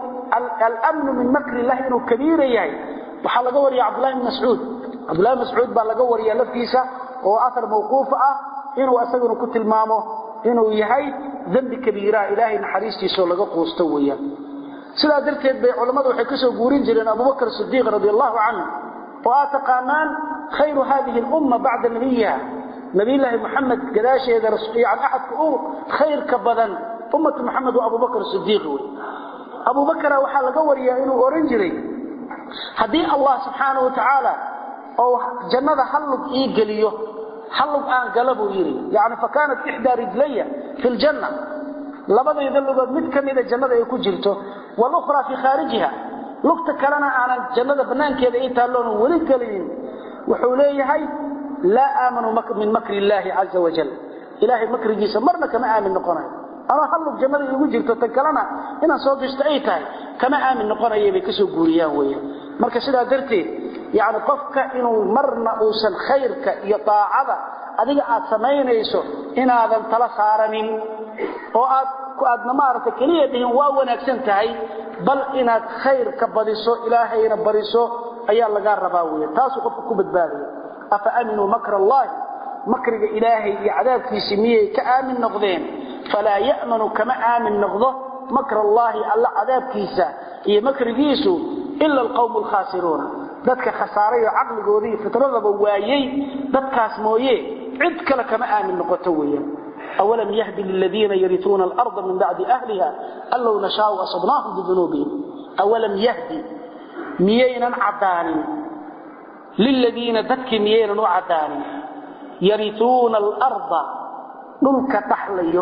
almnu min makri illahi inuu kabiira yahay waxaa laga wariya cabdullahi bn mascuud cabdullahi bn mascuud baa laga wariya laftiisa oo aar mawquuf ah inuu isaguna ku tilmaamo inuu yahay dembi kabiiraha ilaahay naxariistiisao laga quusto weeyaan sidaa darteed bay culammadu waxay ka soo guurin jireen abubakr sidiiq radi allahu canhu oo aad taqaanaan khayru hadihi lumma bacda nabiyiha nabiyllaahi muxamed gadaasheeda yani axadka u khayrka badan ummatu muxamed waa abubakr sidiiq wey abubakra waxaa laga wariyaa inuu ohan jiray haddii allah subxaana wa tacaala oo jannada hallug ii geliyo hallug aan gala buu yidhi yani fakaanat ixdaa rijlaya fi ljanna labadayda lugood mid ka mida jannada ay ku jirto walukhraa fii khaarijiha lugta kalena aanan jannada bannaankeeda ii taalloonan weli gelinin wuxuu leeyahay laa aamanu min makri illaahi caza wajal ilaahay makrigiisa marna kama aamin noqonayo ama hallug jannada iigu jirto tan kalena inaan soo gashto ay tahay kama aamin noqonaya bay kasoo guuriyaan weeyaan marka sidaa darteed yani qofka inuu marna uusan khayrka iyo daacada adiga aad samaynayso inaadan tala saaranin oo aad aadna maaragtay keliya dhihin waa wanaagsan tahay bal inaad khayrka badiso ilaahayna bariso ayaa lagaa rabaa weya taasuu qofka ku badbaadaya afa aaminuu makra allahi makriga ilaahay iyo cadaabkiisii miyay ka aamin noqdeen falaa ya'manu kama aamin noqdo makra allaahi alla cadaabkiisa iyo makrigiisu ila alqawmu alkhaasiruuna dadka khasaaray oo caqligooda iyo fitradaba waayey dadkaas mooye cid kale kama aamin noqoto weeyaan awalam yahdi liladiina yarituuna alarda min bacdi ahliha an low nashaau asabnaahum bidunuubihim awalam yahdi miyaynan caddaanin liladiina dadkii miyaynan u caddaanin yarituuna alarda dhulka dhaxlayo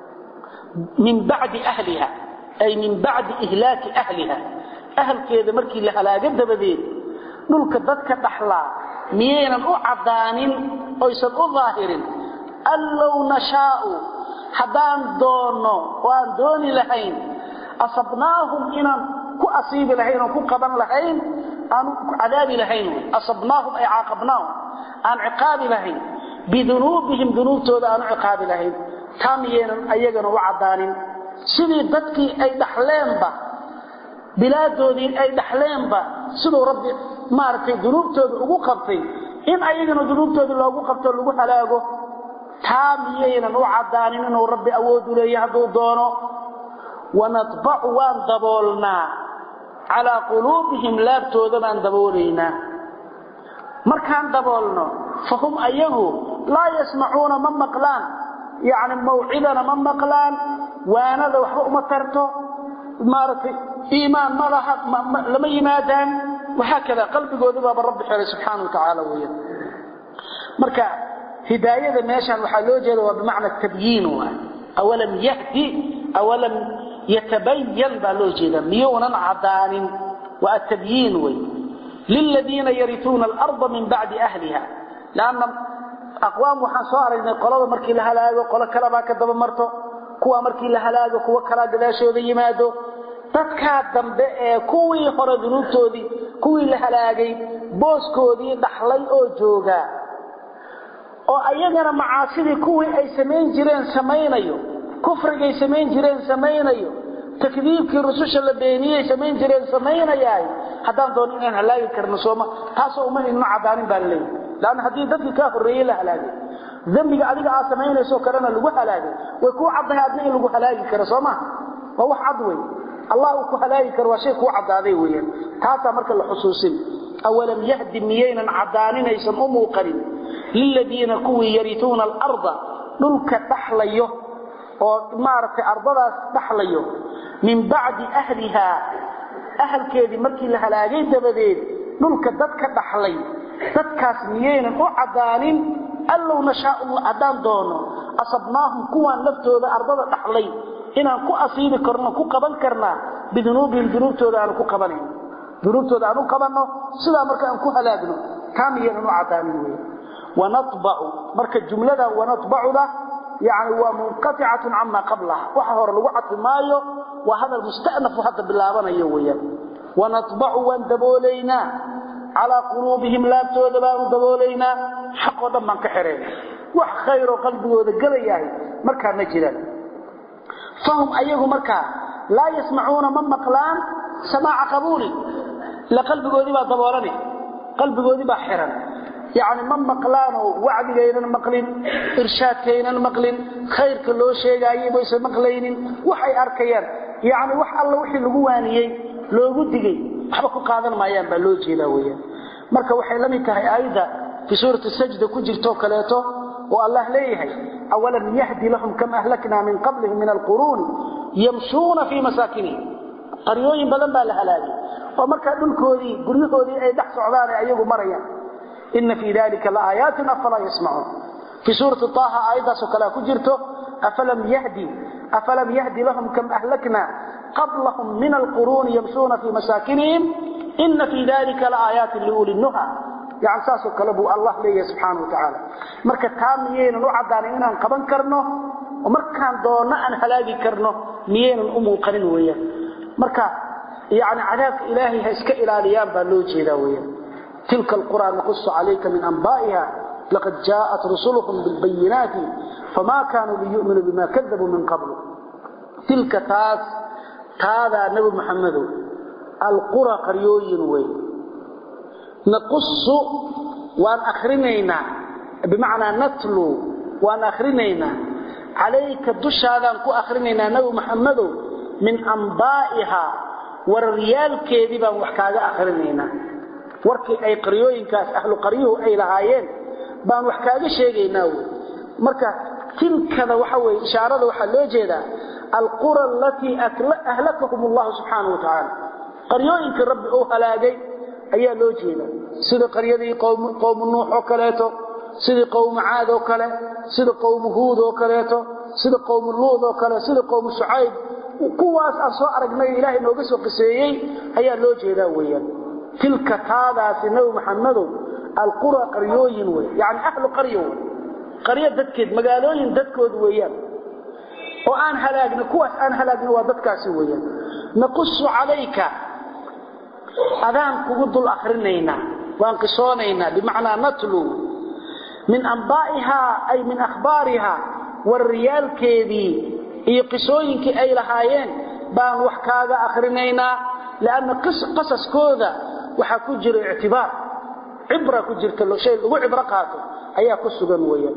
min bacdi ahliha ay min bacdi ihlaaki ahliha ahalkeeda markii la halaago dabadeed dhulka dadka dhaxlaa miyaynan u caddaanin oysan u daahirin an low nashaau haddaan doonno oo aan dooni lahayn asabnaahum inaan ku asiibi lahayn oon ku qaban lahayn aan cadaabi lahayn asabnaahum ay caaqabnaahum aan ciqaabi lahayn bidunuubihim dunuubtooda aan u ciqaabi lahayn taa miyaynan ayagana u caddaanin sidii dadkii ay dhaxleenba bilaadoodii ay dhaxleenba siduu rabbi maaragtay dunuubtooda ugu qabtay in ayagana dunuubtooda loogu qabto lagu halaago taa miyaynan u caddaanin inuu rabbi awood u leeya hadduu doono wanatbacu waan daboolnaa calaa quluubihim laabtooda baan daboolaynaa markaan daboolno fahum ayagu laa yasmacuuna ma maqlaan yacni mawcidana ma maqlaan waanada waxba uma tarto maaragtay iimaan ma laha lama yimaadaan wahaakada qalbigooda baaba rabbi xiray subxaana wa tacaala weeyaan marka hidaayada meeshaan waxaa loo jeeda waa bimacna tabyiin waay awalam yahdi awalam yatabayan baa loo jeeda miyuunan caddaanin waa atabyiin wey liladiina yarituuna alarda min bacdi ahliha lanna aqwaam waxaan soo aragnay qolada markii la halaago qolo kalebaa ka daba marto kuwa markii la halaago kuwo kalaa gadaashooda yimaado dadkaa dambe ee kuwii hore dunuubtoodii kuwii la halaagay booskoodii dhaxlay oo joogaa oo ayagana macaasidii kuwii ay samayn jireen samaynayo kufrigay samayn jireen samaynayo takdiibkii rususha la beeniyey samayn jireen samaynayaay haddaan doon inaan halaagi karno sooma taasoo uma inno caddaanin baa laleeyahy lanna haddii dadkii kaa horreeyey la halaagay dembiga adiga aad samaynaysoo kalena lagu halaagay way kuu caddahay adna in lagu halaagi karo soo maha waa wax cad wey allah uu ku halaagi karo waa shay kuu caddaaday weeyaan taasaa marka la xusuusin awalam yahdi miyaynan caddaaninaysan u muuqanin liladiina kuwii yarituuna alarda dhulka dhaxlayo oo maaragtay ardadaas dhaxlayo min bacdi ahlihaa ahalkeedii markii la halaagay dabadeed dhulka dadka dhaxlay dadkaas miyaynan u caddaanin allow nashaau haddaan doono asabnaahum kuwaan laftooda ardada dhaxlay inaan ku asiibi karno ku qaban karnaa bidunuubihim dunuubtooda aanu ku qabanayn dunuubtooda aan u qabanno sidaa marka aan ku halaagno taa miyaynan u caddaanin wey wanatbacu marka jumladan wanatbacuda yani waa munqaticatun cama qablaha waxa hore lagu cadfi maayo waa hadal musta'nafu hadda bilaabanayo weeyaan wanatbacu waan daboolaynaa calaa quluubihim laabtooda baanu daboolaynaa xaqoo dhan baan ka xirayna wax khayroo qalbigooda gelayahay markaa ma jiraan fahum ayagu markaa laa yasmacuuna ma maqlaan samaaca qabuuli ila qalbigoodii baa daboolani qalbigoodii baa xiran yacni ma maqlaanoo wacdigaynan maqlin irshaadkaynan maqlin khayrka loo sheegaayay baysan maqlaynin waxay arkayaan yacni wax alla wixii lagu waaniyey loogu digay waxba ku qaadan maayaan baa loo jeedaa weeyaan marka waxay la mid tahay aayadda fii suurati sajda ku jirtoo kaleeto oo allah leeyahay awalam yahdi lahum kam ahlaknaa min qablihim min alquruuni yamshuuna fii masaakinihim qaryooyin badan baa la halaagay oo markaa dhulkoodii guryahoodii ay dhex socdaan ay ayagu marayaan ina fii dalika laaayaati afalaa yasmacuun fii suurati taaha aayaddaasoo kalea ku jirto afalam yahdi afalam yahdi lahum kam ahlakna qablahum min alquruuni yamshuuna fii masaakinihim ina fii dalika laaaayaatin liuli nuha yani saasoo kale buu allah leeyahay subxaana wa tacaala marka taa miyaynan u caddaanin inaan qaban karno oo markaan doonno aan halaagi karno miyaynan u muuqanin weeyaan marka yani cadaabka ilaahay ha iska ilaaliyaan baa loo jeedaa weeyaan tilka alqura naqusu calayka min anbaa'iha laqad jaa'at rusuluhum bilbayinaati famaa kaanuu liyu'minuu bima kadabuu min qablu tilka taas taadaa nebi muxamedow alqura qaryooyin wey naqusu waan akrinaynaa bimacnaa natlu waan akrinaynaa calayka dushaadaan ku akrinaynaa nebi muxamedow min ambaa'ihaa wararyaalkeedii baan wax kaaga akrinaynaa warkii ay qaryooyinkaas ahlu qaryuhu ay lahaayeen baan wax kaaga sheegaynaa wey marka tilkada waxa weye ishaarada waxaa loo jeedaa alqura alatii ahlakahum allahu subxaanau wa tacaala qaryooyinkii rabbi uu halaagay ayaa loo jeeda sida qaryadii qowmu nuux oo kaleeto sidii qowmu caad oo kale sida qowmu huud oo kaleeto sida qowmu luud oo kale sida qowmu shucayb kuwaas aan soo aragnay ilaahay nooga soo qiseeyey ayaa loo jeedaa weeyaan tilka taadaasi nebi maxamedow alqura qaryooyin wey yani ahlu qaryo wey qaryo dadkeed magaalooyin dadkood weeyaan oo aan halaagna kuwaas aan halaagna waa dadkaasi weeyaan naqusu calayka adaan kugu dul akrinaynaa waan qisoonaynaa bimacnaa natlu min ambaa'ihaa ay min akhbaarihaa warriyaalkeedii iyo qisooyinkii ay lahaayeen baan wax kaaga akrinaynaa lianna qasaskooda waxaa ku jira ictibaar cibra ku jirta shay lagu cibro qaato ayaa ku sugan weeyaan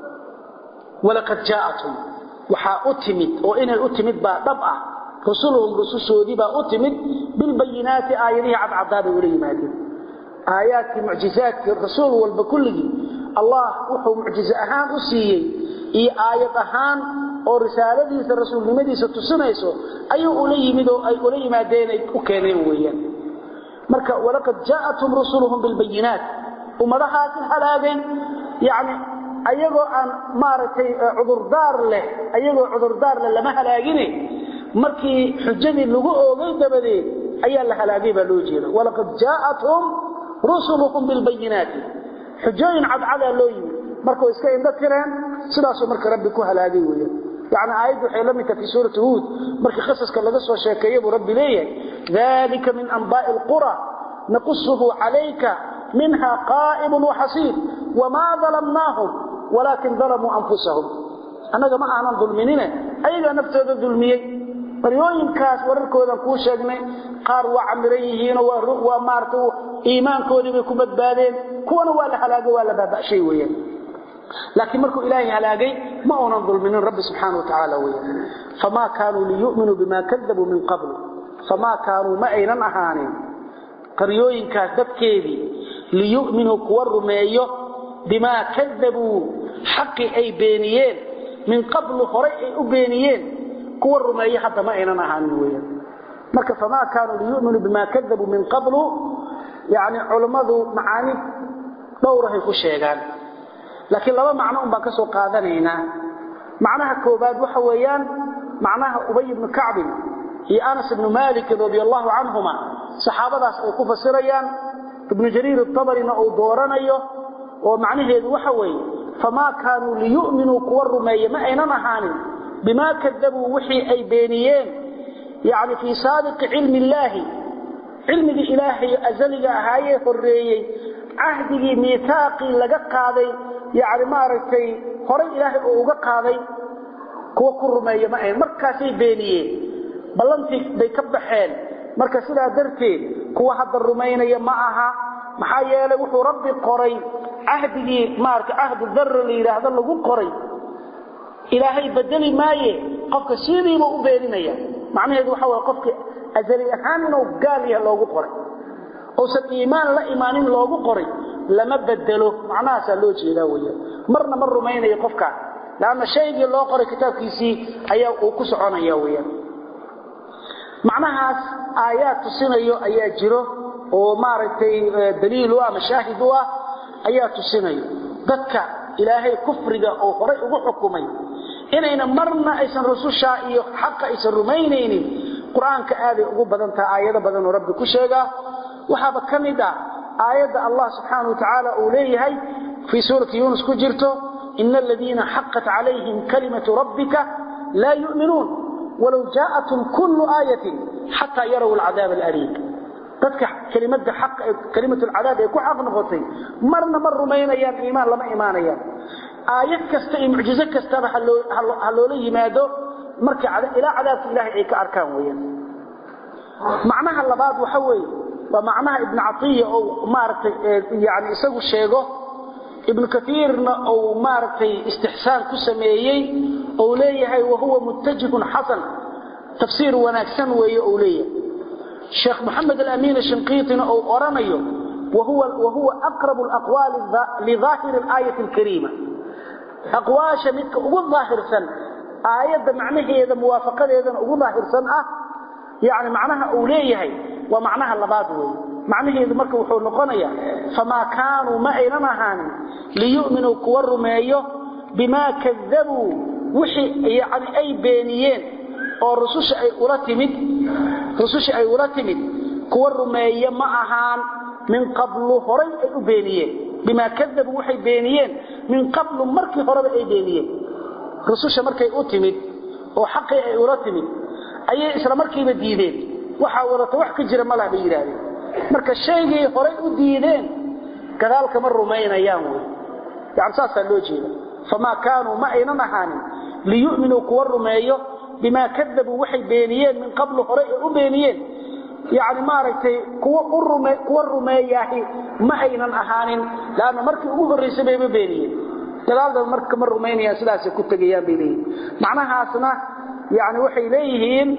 walaqad jaa'atum waxaa u timid oo inay u timid baa dhab ah rusuluhum rusushoodii baa u timid bilbayinaati aayadihii cadcadaabay ula yimaadeen aayaadkii mucjizaadkii rasuul walba kulligii allah wuxuu mucjize ahaan u siiyey iyo aayad ahaan oo risaaladiisa rasuulnimadiisa tusinayso ayuu ula yimid oo ay ula yimaadeen ay u keeneen weeyaan marka walaqad jaa'athum rusuluhum bilbayinaat ummadahaasi halaagay yani ayagoo aan maaragtay cudurdaar leh ayagoo cudurdaar leh lama halaagine markii xujadii lagu oogay dabadeed ayaa la halaagay baa loo jeeda walaqad jaa'athum rusuluhum bilbayinaati xujooyin cadcadaa loo yimid markuu iska indho tireen sidaasuu marka rabbi ku halaagay weeyaan يعني آيات waxay la mid tahay suuratu hud markii qisaska laga soo sheekeeyay buu rabbi leeyahay dalika min anba'i alqura naqsuhu alayka minha qa'im wa hasib wama zalamnahum walakin zalamu anfusahum anaga ma aanan dulminina ayaga naftooda dulmiyay qaryooyinkaas wararkoodan kuu sheegnay qaar waa camiran yihiin waa maarta iimaankoodii bay ku badbaadeen kuwana waa la halaago waa la baaba'shay weeyaan laakiin markuu ilaahay halaagay ma uunan dulminin rabbi subxaana watacaala weeyaan famaa kaanuu liyu'minuu bimaa kadabuu min qablu famaa kaanuu ma aynan ahaanin qaryooyinkaas dadkeedii liyu'minuu kuwa rumeeyo bimaa kadabuu xaqii ay beeniyeen min qablu horay ay u beeniyeen kuwa rumeeyo hadda ma aynan ahaanin weeyaan marka famaa kaanuu liyu'minuu bimaa kadabuu min qablu yani culammadu macaani dhowrahay ku sheegaan laakiin laba macno un baan ka soo qaadanaynaa macnaha koobaad waxa weeyaan macnaha ubay ibnu kacbin iyo anas ibnu malik radi allahu canhuma saxaabadaas ay ku fasirayaan ibnu jariir atabarina uu dooranayo oo macnaheedu waxa weeye famaa kaanuu liyu'minuu kuwa rumeeye ma aynan ahaanin bimaa kadabuu wixii ay beeniyeen yani fii saabiqi cilmi illaahi cilmigii ilaahay azaliga ahaayee horreeyey cahdigii miihaaqii laga qaaday yani maaragtay horay ilaahay oo uga qaaday kuwa ku rumeeya ma ahayn markaasay beeniyeen ballantii bay ka baxeen marka sidaa darteed kuwa hadda rumaynaya ma aha maxaa yeelay wuxuu rabbi qoray cahdigii maarata cahdu darra la yidhaahdo lagu qoray ilaahay bedeli maaye qofka sidiiba u beeninaya macnaheedu waxa way qofka azali ahaan inuu gaal yahay loogu qoray uusan iimaan la imaanin loogu qoray lama bedelo macnahaasaa loo jeedaa weyaan marna ma rumaynayo qofkaa lanna shaygii loo qoray kitaabkiisii ayaa uu ku soconaya weyaan macnahaas aayaad tusinayo ayaa jiro oo maaragtay daliil u ah mashaahid u ah ayaa tusinayo dadka ilaahay kufriga oo horay ugu xukumay inayna marna aysan rusushaa iyo xaqa aysan rumaynaynin qur-aanka aaday ugu badan taha aayado badan oo rabbi ku sheegaa waxaaba ka mid ah aayadda allah subxaana watacaala uu leeyahay fii suurati yuunus ku jirto ina aladiina xaqat calayhim kalimatu rabbika laa yu'minuun walow jaa'atum kullu aayatin xataa yaraw alcadaab alaliim dadka kelimada xaq kalimatul cadaab ay ku xaq noqotay marna ma rumaynayaan iimaan lama imaanayaan aayad kasta iyo mucjizo kastaba ha loola yimaado marka ilaa cadaabka ilaahay ay ka arkaan weeyaan macnaha labaad waxa weeye waa macnaha ibn catiya oo maaragtay yani isagu sheego ibn kaiirna uu maaragtay istixsaan ku sameeyey ou leeyahay wahuwa muttajihun xasan tafsiir wanaagsan weeye ou leeyahay sheekh moxamed alamin shinqiitina uu oranayo wahuwa aqrabu alaqwaali lidaahiri alaayati alkariima aqwaasha midka ugu daahirsan aayadda macnaheeda muwaafaqadeedana ugu daahirsan ah yani macnaha uu leeyahay waa macnaha labaad weeye macnaheedu marka wuxuu noqonayaa famaa kaanuu ma aynan ahaanin liyu'minuu kuwa rumeeyo bimaa kadabuu wixii yani ay beeniyeen oo rususha ay ula timid rususha ay ula timid kuwa rumeeya ma ahaan min qablu horay ay u beeniyeen bimaa kadabuu waxay beeniyeen min qablu markii horeba ay beeniyeen rususha markay u timid oo xaqii ay ula timid ayay isla markiiba diideen waxaa wadata wax ka jira malaha bay yidhaahdeen marka shaygay horay u diideen gadaal kama rumaynayaan wy yani saasaa loo jeeda famaa kaanuu ma aynan ahaanin liyu'minuu kuwa rumeeyo bimaa kadabuu waxay beeniyeen min qablu horay ay u beeniyeen yani maaragtay kuwa rumeeyaahi ma aynan ahaanin lanna markii ugu horraysay bayba beeniyeen gadaalda marka kama rumaynayaan sidaasay ku tegayaan bay leeyihin macnahaasna yani waxay leeyihiin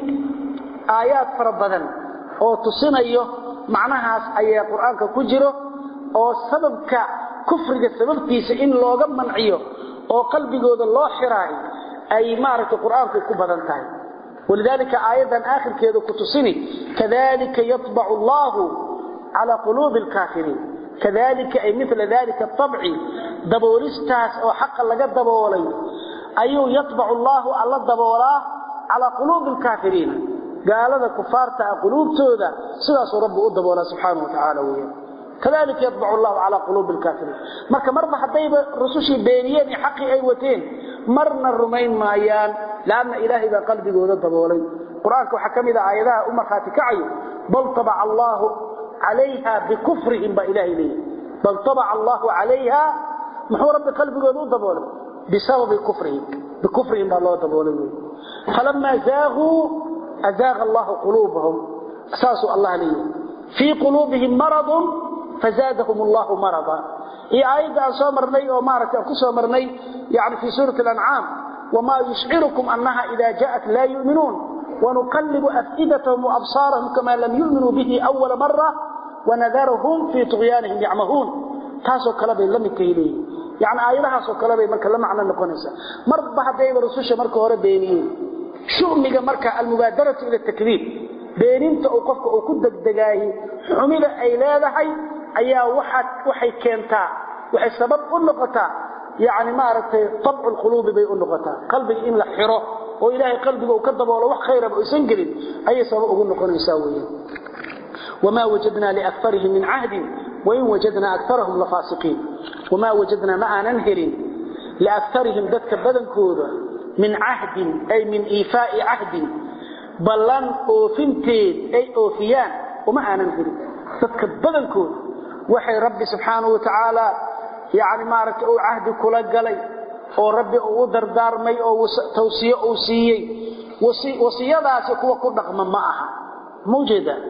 aayaad fara badan oo tusinayo macnahaas ayaa qur-aanka ku jiro oo sababka kufriga sababtiisa in looga manciyo oo qalbigooda loo xiraayo ay maaragtay qur-aanku ku badan tahay walidaalika aayaddan aakhirkeeda ku tusini kadalika yatbacu allahu calaa quluubi alkaafiriin kadalika ay mila dalika atabci daboolistaas oo xaqa laga daboolay ayuu yatbacu allaahu alla daboolaa calaa quluubi alkaafiriina gaalada kufaarta ah quluubtooda sidaasuu rabbi u daboolaa subxaana wa tacaala weeyaan kadalika yatbacu allahu calaa quluubi alkaafiriin marka marba haddayba rusushii beeniyeen iyo xaqii ay wateen marna rumayn maayaan laanna ilaahay baa qalbigooda daboolay qur-aanka waxaa ka mid a aayadaha u markhaati kacayo bal tabaca allaahu calayha bikufrihim baa ilahay leeyahy bal tabaca allaahu calayha muxuu rabbi qalbigooda u daboolay bisababi kufrihim bikufrihim baa loo daboolay wey falamaa zaaguu azaaqa allahu quluubahum saasuu allah leeyahay fii quluubihim maradun fazaadahum allahu marada iyo aayadda aan soo marnay oo maaragtay aan ku soo marnay yani fii suurati alancaam wamaa yushcirukum annaha ida jaءat laa yu'minuun wanuqallibu afidatahum waabsaarahum kama lam yu'minuu bihi awala mara wanadarahum fii tuqyaanihim yacmahuun taasoo kale bay la midkahay leeyihin yani aayadahaasoo kale bay marka la macno noqonaysaa marba haddayba rususha marka hore beeniyeen shumiga marka almubaadaratu ila takdiib beeninta uu qofka uu ku degdegaahi xumida ay leedahay ayaa waxay keentaa waxay sabab u noqotaa yani maaragtay abcu lquluubi bay u noqotaa qalbiga in la xiro oo ilaahay qalbiga uu ka daboolo wax khayraba aysan gelin ayay sabab ugu noqonaysaa weeyaan wamaa wajadnaa liakarihim min cahdin wain wajadnaa akarahum lafaasiqiin wamaa wajadnaa ma aanan helin liakarihim dadka badankooda min cahdin ay min iifaai cahdin ballan oofinteed ay oofiyaan uma aanan helin dadka badankooda waxay rabbi subxaanahu wa tacaala yani maaragtay uu cahdi kula galay oo rabbi uu u dardaarmay oo tawsiye uu siiyey wasiyadaasi kuwa ku dhaqma ma aha ma ujeedaa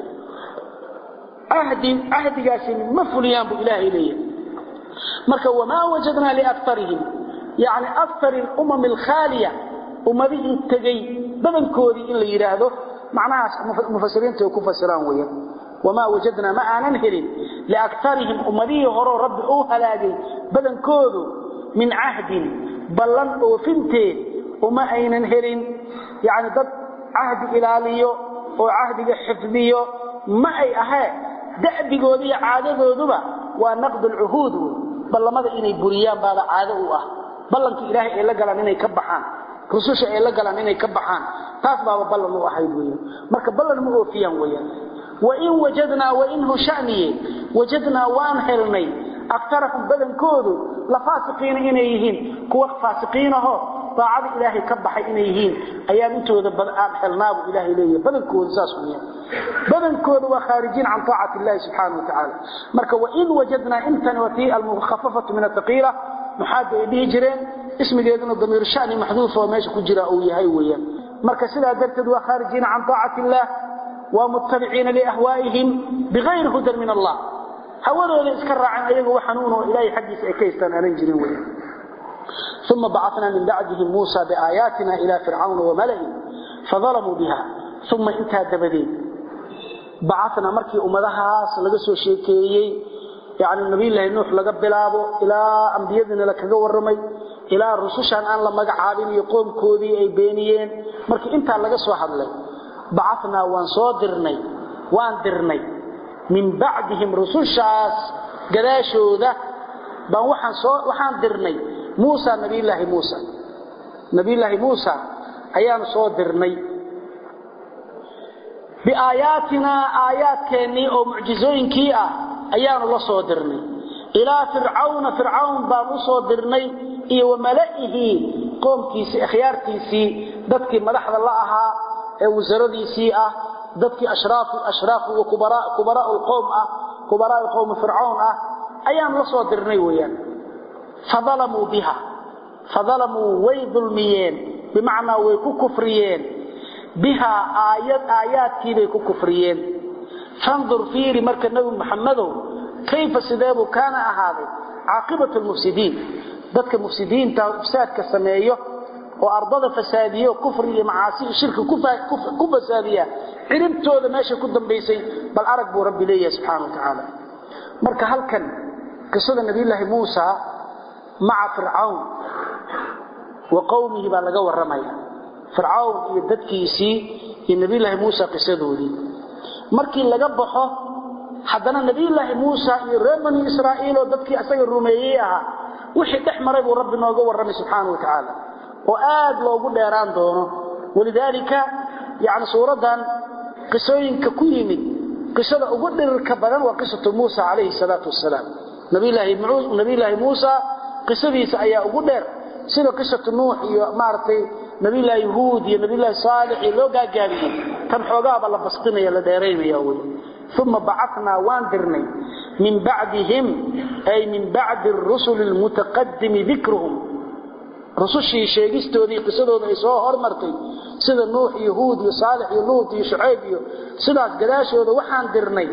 cahdigaasi ma fuliyaan buu ilaahay leeyahay marka wamaa wajadnaa liakarihim yani akar umam alkhaaliya ummadihii tegey badankoodii in la yidhaahdo macnahaas mufasiriinta ay ku fasiraan weeyaan wamaa wajadnaa ma aanan helin liakarihim ummadihii horeo rabbi uu halaagay badankoodu min cahdin ballan oofinteed uma aynan helin yani dad cahdi ilaaliyo oo cahdiga xifdiyo ma ay ahee da'bigooda iyo caadadooduba waa naqd alcuhuud wey ballamada inay buriyaan baaba caado u ah ballanka ilaahay ay la galaan inay ka baxaan rususha ay la galaan inay ka baxaan taas baaba ballan u ahayd weeyaan marka ballan ma oofiyaan weeyaan wain wajadnaa wain hushaniye wajadnaa waan helnay aktarahum badankoodu la faasiqiina inay yihiin kuwa faasiqiinaho daacada ilaahay ka baxay inay yihiin ayaan intooda aan xelnaabu ilaahay leeyahay badankooda saas weeyaan badankooda waa khaarijiin can taacati illahi subxaanahu watacaala marka wain wajadnaa intani waa tii almukhafafatu min athaqiila maxaada ay dhihi jireen ismigeeduna damiir shani maxduufa oo meesha ku jira uu yahay weeyaan marka sidaa darteed waa khaarijiina can taacati illah waa muttabiciina liahwaa'ihim bigayri hudan min allah hawadooda iska raaceen ayaga wa xanuun oo ilaahay xaggiisa ay ka haystaan aanan jirin weeyaan ثم بعثنا من بعدهم موسى بآياتنا إلى فرعون وملئه فظلموا بها ثم انتهى دبدين بعثنا مركي أمدها سلقسوا شيكيي يعني النبي الله نوح لقى بلابه إلى أنبيادنا لكذا ورمي إلى رسوشان أن لما قعابين يقوم كودي أي بينيين مركي انتهى لقسوا حدلي بعثنا وانصادرني واندرني من بعدهم رسوشاس قداشو ذا بان وحان, وحان درني موسى نبي الله موسى نبي الله موسى أيام صادرني بآياتنا آيات كيني أو معجزوين كيئة أيام الله صادرني إلى فرعون فرعون بان صادرني إيه وملئه قوم كيسي أخيار كيسي ذاتك مدحض الله أها وزردي سيئة ذاتك أشراف أشراف وكبراء كبراء القوم أه كبراء القوم فرعون أه أيام الله صادرني ويان فظلموا بها فظلموا وي ظلميين بمعنى ويكو كفريين بها آيات آيات كي كو كفريين فانظر فيري مركز النبي محمد كيف سدابه كان أهاده عاقبة المفسدين ذاتك المفسدين تفساد كسميه وأرضاد فسادية وكفر معاصي شرك كفر فسادية علمتوا هذا ماشي كدن بيسي بل أرقبوا ربي ليه سبحانه وتعالى مركز هل كان قصة النبي الله موسى مع فرعون وقومه بقى لغا ورمايا فرعون iyo dadkiisi iyo nabi ilaahi Musa qisadoodii markii laga baxo hadana nabi ilaahi Musa iyo reer bani Israa'iil oo dadkii asaga rumeeyay ah wixii dhaxmaray buu rabbi nooga waramay subhanahu wa ta'ala oo aad loogu dheeraan doono walidaalika yaani suuradan qisooyinka ku yimid qisada ugu dhirka badan waa qisatu Musa alayhi salatu wassalaam nabi ilaahi nabi ilaahi Musa qisadiisa ayaa ugu dheer sida qisatu nuux iyo maartay nabi ilaahi huud iyo nabi ilaahi saalix iyo loo gaagaabiyay tan xoogaaba la bastinaya la dheeraynaya way ثم بعثنا واندرني من بعدهم أي من بعد الرسل المتقدم ذكرهم رسوشي شيغستودي قصدود اي سو هرمرتي sida nuux iyo huud iyo saalix iyo luut iyo shucayb iyo sidaas gadaashooda waxaan dirnay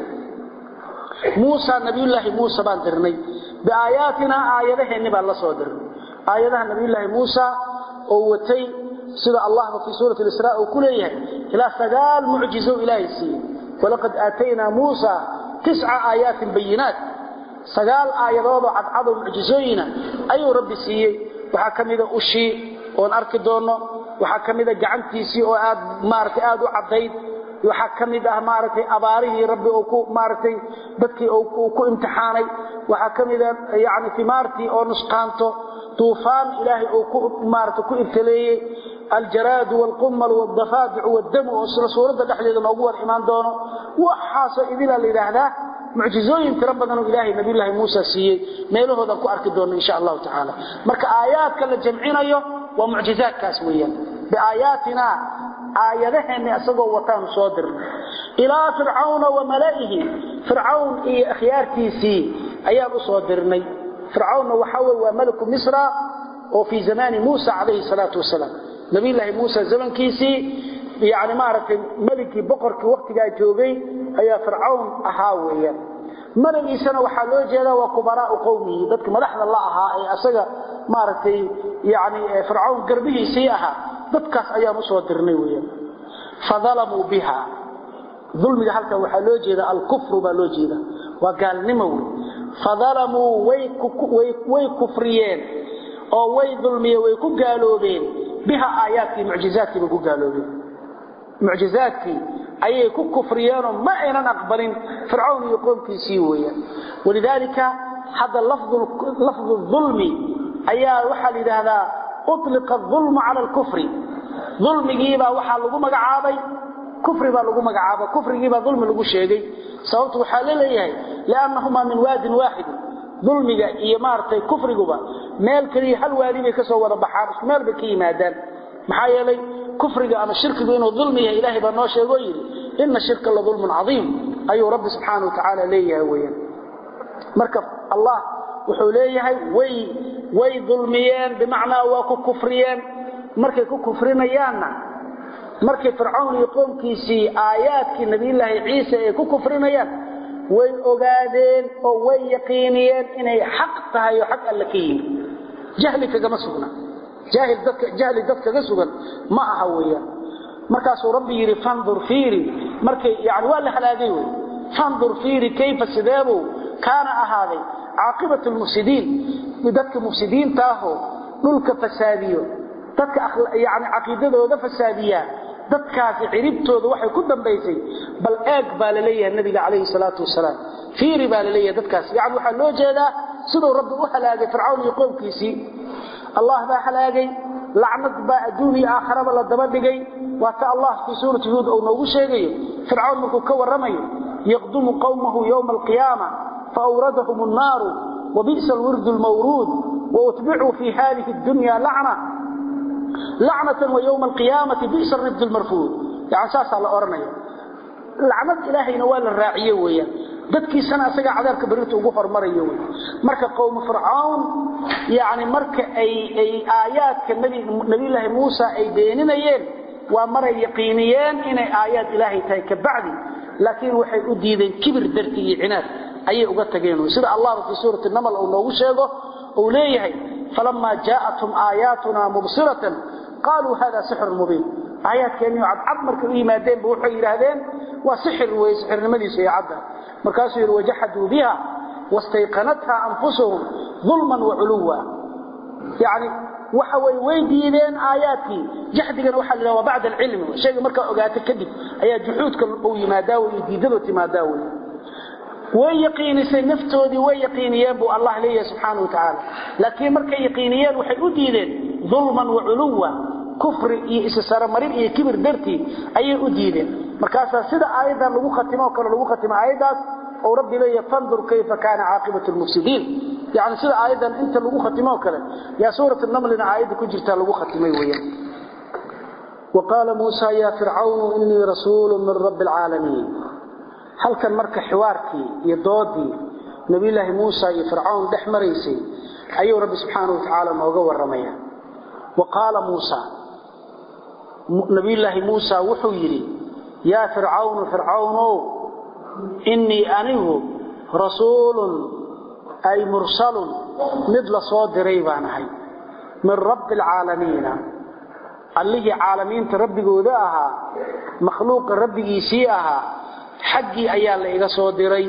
موسى نبي الله موسى بان درني بآياتنا آياتهن بان لسو درني آياتها نبي الله موسى ووتي سيدة الله في سورة الإسراء وكليه إلى سقال معجزه إلهي السيد ولقد آتينا موسى تسع آيات بينات سقال آيات وضعت عضو معجزوين أي ربي سيي وحكم إذا أشي ونأرك دونه وحكم إذا جعنتيسي وآد مارك آد وعضيد waxa kamid ah maaragtay abaarihii rabbi oo ku maaragtay dadkii oo ku imtixaanay waxa kamid ah yaani timaartii oo nusqaanto طوفان إلهي أو مارت كو ابتليه الجراد والقمل والضفادع والدم وصل سورة دحلية موضوع الإيمان دونه وحاس إذن اللي هذا معجزوين تربنا إلهي نبي الله موسى سيئ ميله هذا كو أركي دونه إن شاء الله تعالى مرك آيات كلا جمعين أيه ومعجزات كاسوية بآياتنا آياتهن أسقوا وطان صادر إلى فرعون وملئه فرعون إيه أخيارتي سي أيام صادرني فرعون وحول وملك مصر وفي زمان موسى عليه الصلاة والسلام نبي الله موسى زمن كيسي يعني معرفة ملكي بقرك وقت جاء جوغي أي فرعون أهاوية ملك إيسان وحالو جيدا وكبراء قومه ذاتك مدحنا الله أها أي أسجى معرفة يعني فرعون قربه سيئها ذاتك أيام صدرني ويا فظلموا بها ظلم هلك وحالو جيدا الكفر بالو جيدا وقال نموي فظلموا way kufriyeen oo way dulmiyeen way ku gaaloobeen biha aayaadkii mucjizaadkii bay ku gaaloobeen mucjizaadkii ayay ku kufriyeenoo ma aynan aqbalin fircawn iyo qoomkiisii weeyaan walidaalika hadda lafdu dulmi ayaa waxaa la yidhaahdaa uطliqa dulmu cala alkufri dulmigiibaa waxaa lagu magacaabay kufri baa lagu magacaabay kufrigiibaa dulmi lagu sheegay sababtu waxaa la leeyahay liannahumaa min waadin waaxid dulmiga iyo maaragtay kufriguba meel kaliya hal waadi bay ka soo wada baxaan isku meel bay ka yimaadaan maxaa yeelay kufriga ama shirkigu inuu dulmi yahay ilaahay baa noo sheegoo yidhi ina shirka la dulmun cadiim ayuu rabbi subxaana wa tacaala leeyahay weyaan marka allah wuxuu leeyahay way way dulmiyeen bimacnaa waa ku kufriyeen markay ku kufrinayaanna markay fircawn iyo qoomkiisii aayaadkii nabiyulaahi ciise ay ku kufrinayaan way ogaadeen oo way yaqiiniyeen inay xaq tahay oo xaq alle ka yimi jahli kagama sugna jahli dad kaga sugan ma aha weeyaan markaasuu rabbi yidhi fandur fiiri markay yani waa la halaagay wey fandur fiiri kayfa sideebuu kaana ahaaday caaqibatu lmufsidiin dadka mufsidiinta ahoo dhulka fasaadiyo dadka yani caqiidadooda fasaadiyaa dadkaasi ciribtooda waxay ku dambaysay bal eeg baa la leeyahay nabiga calayhi salaatu wasalaam fiiri baa la leeyahay dadkaas yani waxaa loo jeedaa siduu rabbi u halaagay fircawn iyo qoomkiisii allah baa halaagay lacnad baa adduun iyo aakharaba la daba dhigay waa ta allah fii suurati huud uu noogu sheegayo fircawn markuu ka warramayo yaqdumu qawmahu yowma alqiyaama faawradahum annaaru wabi'sa alwirdu lmawruud wautbicuu fi hadihi addunya lacna lacnatan wa yowma alqiyaamati bi'sa alrifd lmarfuud yani saasaa la odhanaya lacnad ilaahayna waa la raaciye weeyaan dadkiisana asagaa cadaabka berrinta ugu hormarayo wey marka qowmu fircawn yani marka ay ay aayaadka nabiyulaahi muusa ay beeninayeen waa maray yaqiiniyeen inay aayaad ilaahay tahay ka bacdi laakiin waxay u diideen kibir darti iyo cinaad ayay uga tageen sida allahba fii suurati namal uu noogu sheego uu leeyahay falamaa jaa'athum aayaatuna mubsiratan qaaluu hada sixrun mubiin aayaadkeennii cadcad markay u yimaadeenba waxay yidhaahdeen waa sixir weye sixirnimadiisu iyo cadda markaasuu yidhi wajaxaduu biha wastayqanatha anfusuhum dulman waculuwa yani waxa way way diideen aayaadkii jaxdigana waxa la yidhaha waa bacda alcilmi shayga markaa ogaato kadib ayaa juxuudka uu yimaadaa wey iyo diidadu timaadaa wey way yaqiinisay naftoodii way yaqiiniyeen buu allah leeyahay subxaana wa tacaala laakiin markay yaqiiniyeen waxay u diideen dulman waculuwa kufri iyo isasaramarin iyo kibir dartii ayay u diideen markaasaa sida aayaddan lagu khatimo o kale lagu khatimo aayaddaas ou rabbi leeyahay fandur kayfa kaana caaqibatu lmufsidiin yani sida aayaddan inta lagu khatimo o kale yaa suurat namlina aayadda ku jirtaa lagu khatimay weeyaan وقال موسى يا فرعون إني رسول من رب العالمين halkan marka xiwaarkii iyo doodii nabiyulaahi muusa iyo fircawn dhex maraysay ayuu rabbi subxaana wa tacaala nooga warramaya wa qaala muusa nabiyulaahi muusa wuxuu yidhi yaa fircawnu fircawnow innii anigu rasuulun ay mursalun mid la soo diray baan ahay min rabbi alcaalamiina allihii caalamiinta rabbigooda ahaa makhluuqa rabbigiisii ahaa xaggii ayaa la iga soo diray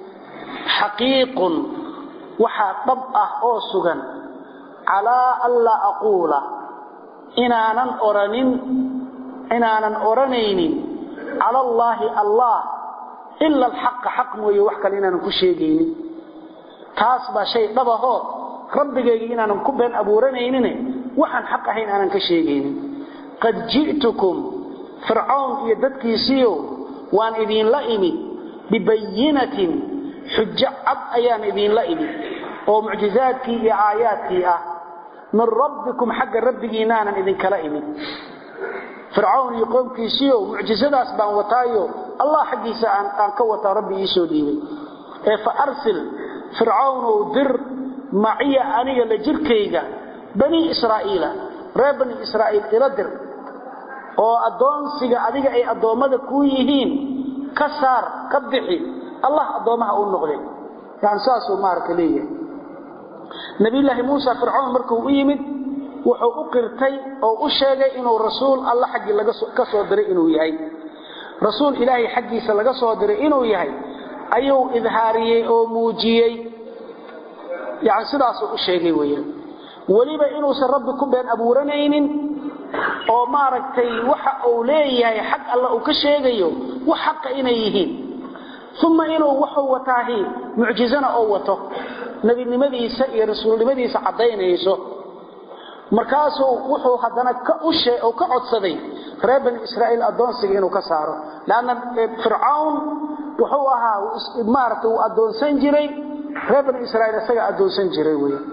xaqiiqun waxaa dhab ah oo sugan calaa an laa aquula inaanan oranin inaanan odhanaynin cala allaahi allah ila alxaqa xaq mooye wax kale inaanan ku sheegaynin taas baa shay dhabahoo rabbigaygii inaanan ku been abuuranaynine waxaan xaq ahayn aanan ka sheegaynin qad ji'tukum fircawn iyo dadkiisiio waan idinla imid bibayinatin xujo cad ayaan idinla imid oo mucjizaadkii iyo aayaadkii ah min rabbikum xagga rabbigiinaanan idinkala imid fircawn iyo qoomkiisiio mucjizadaas baan wataayo allah xaggiisa aan ka wataa rabbi iisoo dhiibay ee fa arsil fircawnow dir maciya aniga la jirkayga banii israa'iila reer bani israa'iil ila dir oo addoonsiga adiga ay addoommada kuu yihiin ka saar ka bixi allah addoommaha u noqday yani saasuu maaragta leeyahay nabiyulaahi muusa fircoon markuu u yimid wuxuu u qirtay oo u sheegay inuu rasuul alla xaggii ka soo diray inuu yahay rasuul ilaahay xaggiisa laga soo diray inuu yahay ayuu idhaariyey oo muujiyey yani sidaasuu u sheegay weeyaan weliba inuusan rabbi ku been abuuranaynin oo maaragtay waxa uu leeyahay xag alla uu ka sheegayo wax xaqa inay yihiin uma inuu wuxuu wataahi mucjizana oo wato nebinimadiisa iyo rasuulnimadiisa caddaynayso markaasuu wuxuu haddana ka codsaday reer bani israa'iil addoonsiga inuu ka saaro leanna fircawn wuxuu ahaa maaragtay uu addoonsan jiray reer bani israa'iil isaga addoonsan jiray wey